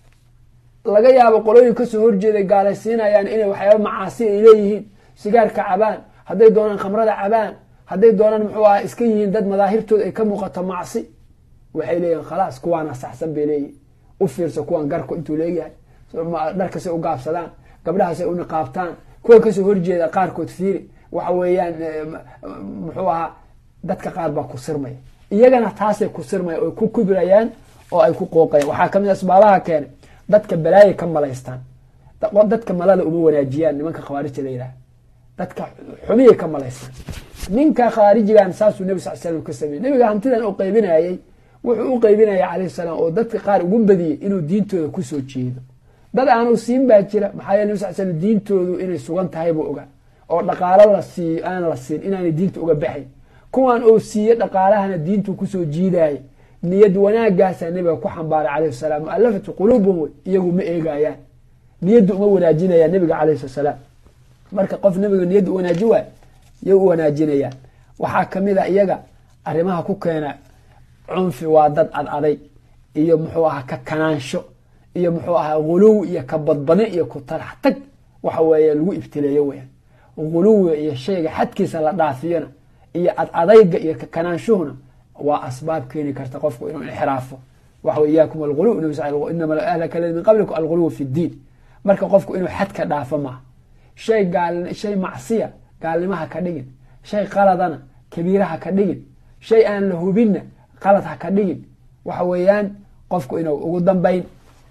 laga yaabo qolooyin kasoo horjeeday gaalaysiinayaan inay waxyaaba macaasi ay leeyihiin sigaarka cabaan hadday doonaan khamrada cabaan hadday doonaan muxuu aha iska yihiin dad madaahirtooda ay ka muuqato macsi waxay leeyihin khalaas kuwaana saxsan bay leeyihin u fiirsa kuwan garku intuu leeyahay dharkasay u gaabsadaan gabdhahaasay u niqaabtaan kuwa kasoo horjeeda qaarkood fiiri waxa weeyaan muxuu ahaa dadka qaar baa ku sirmaya iyagana taasay ku sirmaya oy ku kubrayaan oo ay ku qooqayaan waxaa kamid asbaabaha keenay dadka balaayay ka malaystaan dadka malada uma wanaajiyaan nimanka khawaarijta la yidhaha dadka xumiyay ka malaystaan ninka khaarijigan saasuu nebi sal slam ka sameeyey nebiga hantidan uu qaybinayay wuxuu u qaybinaya calayhi salaam oo dadka qaar ugu badiyey inuu diintooda kusoo jeedo dad aanu siin baa jira maxaa yele nebi sal slam diintoodu inay sugan tahay buu ogaa oo dhaqaalo la siiyo aan la siin inaanay diinta uga baxayn kuwan uu siiye dhaqaalahana diintu kusoo jiidaya niyad wanaagaasaa nebiga ku xambaaray calayhi salaam mualafatu quluubuhum wey iyagu ma eegayaan niyadda uma wanaajinayaan nebiga calayhi salaam marka qof nebiga niyadda u wanaaji waay yay u wanaajinayaan waxaa kamid a iyaga arrimaha ku keena cunfi waa dad ad aday iyo muxuu ahaa ka kanaansho iyo muxuu ahaa guluw iyo ka badbadin iyo ku talax tag waxa weeye lagu ibtileeyo weyaan guluwiga iyo shayga xadkiisa la dhaafiyona iyo ad adayga iyo ka kanaanshuhuna waa asbaab keeni karta qofku inuu inxiraafo waxa iyaakum alguluw inama ahlaka aladi min qablikum alguluw fi ddiin marka qofku inuu xadka dhaafo maaha shay gaal shay macsiya gaalnimaha ka dhigin shay qaladana kabiiraha ka dhigin shay aan la hubinna qalad ha ka dhigin waxa weeyaan qofku inuu ugu dambayn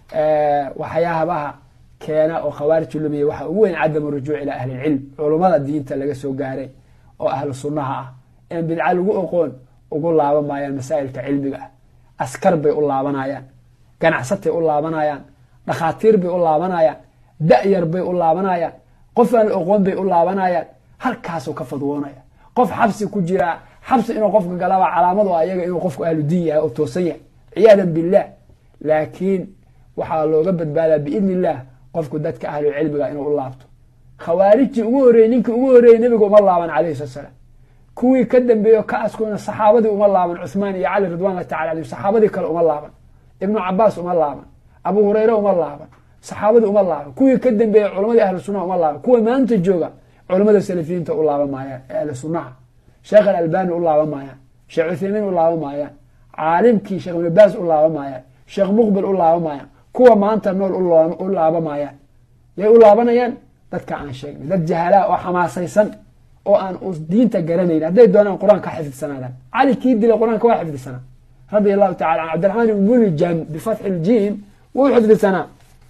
waxyaabaha keena oo khawaarij lumiya waxa ugu weyn cadamu rujuuc ilaa ahli lcilm culummada diinta laga soo gaaray oo ahlu sunnaha ah in bidca lagu oqoon ugu laaban maayaan masaa'ilka cilmiga ah askar bay u laabanayaan ganacsatay u laabanayaan dhakhaatiir bay u laabanayaan da-yar bay u laabanayaan qof aan la oqoon bay u laabanayaan halkaasuu ka fadwoonaya qof xabsi ku jiraa xabsi inuu qofka galaba calaamadu ayaga inuu qofku ahlu diin yahay oo toosan yahay ciyaadan billaah laakiin waxaa looga badbaadaa biidni illaah qofku dadka ahlu cilmiga inuu u laabto khawaarijtii ugu horreeyey ninkii ugu horreeyey nebiga uma laaban calayhi salatu salaam kuwii ka dambeeyo ka askuna saxaabadii uma laaban cuhmaan iyo cali ridwanllahi tacala alayhim saxaabadii kale uma laaban ibnu cabaas uma laaban abu hureyre uma laaban saxaabadii uma laaban kuwii ka dambeeyey culamadii ahlu sunnaha uma laaban kuwa maanta jooga culamada salafiyiinta u laaban maayaan ee ahlu sunnaha sheekh alalbani u laaban maayaan sheekh cuthaymiin u laaban maayaan caalimkii sheekh ibnu baas u laaban maayaan sheekh muqbil u laaban maayaan kuwa maanta nool u laaban maayaan yay u laabanayaan dadka aan sheegnay dad jahalaa oo xamaasaysan oo aan diinta garanayn hadday doonaan qur-aanka ka xifdidsanaadaan cali kii dilay qur-aanka waa xifdidsanaa radia allahu tacala an cabdiraxmaan ibn muljam bifatxi ljiim wuu xifdidsanaa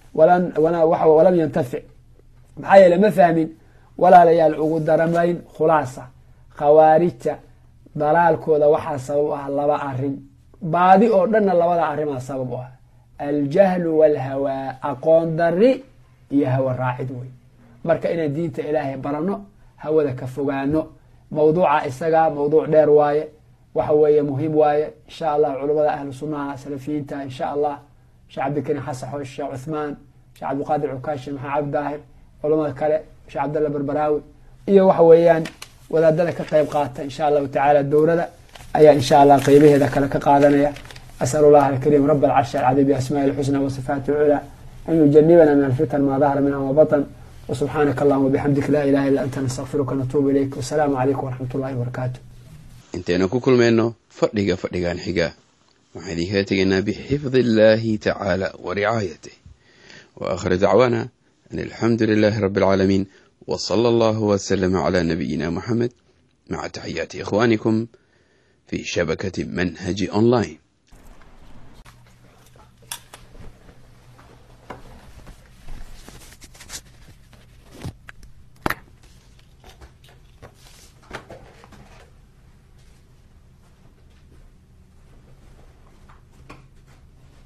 walam yantafic maxaa yeele ma fahmin walaalayaal ugu daramayn khulaasa khawaarijta dalaalkooda waxaa sabab u ah laba arin baadi oo dhanna labada arrimaa sabab u ah aljahlu walhawaa aqoon dari iyo hawa raacid wey marka inaan diinta ilaahay baranno hawada ka fogaano mawduuca isagaa mawduuc dheer waaye waxa weeye muhiim waaye insha allah culamada ahlu sunnaha salafiyiinta insha allah sheekh cabdikariim xasan xoosh sheekh cuthmaan sheekh cabdiqaadir cukaashi maxamed cabdi daahir culamada kale sheekh cabdalla barbaraawi iyo waxa weeyaan wadaadada ka qeyb qaata insha allahu tacaala dowrada ayaa insha allah qeybaheeda kale ka qaadanaya asal allah alkariim rab alcarshi alcadiim biasmaai lxusna wasifaati lculaa an yujanibana min alfitan maa dahara minha wabatan wsubxaanaka allahuma bixamdik laa ilaha illa anta nastaqfiruka natuubu ilayk wasalaamu calaykum waraxmat ullahi wabarakaatu intaynu ku kulmayno fadhiga fadhigan xiga waxaan idinkala tegaynaa bixifdi illaahi tacaala wa ricaayatih wa aakhiru dacwaana an alxamdu lilaahi rabbi alcaalamiin wa sala allahu wasalama calaa nabiyina muxamed maca taxiyaati ikhwaanikum fii shabakati manhaji online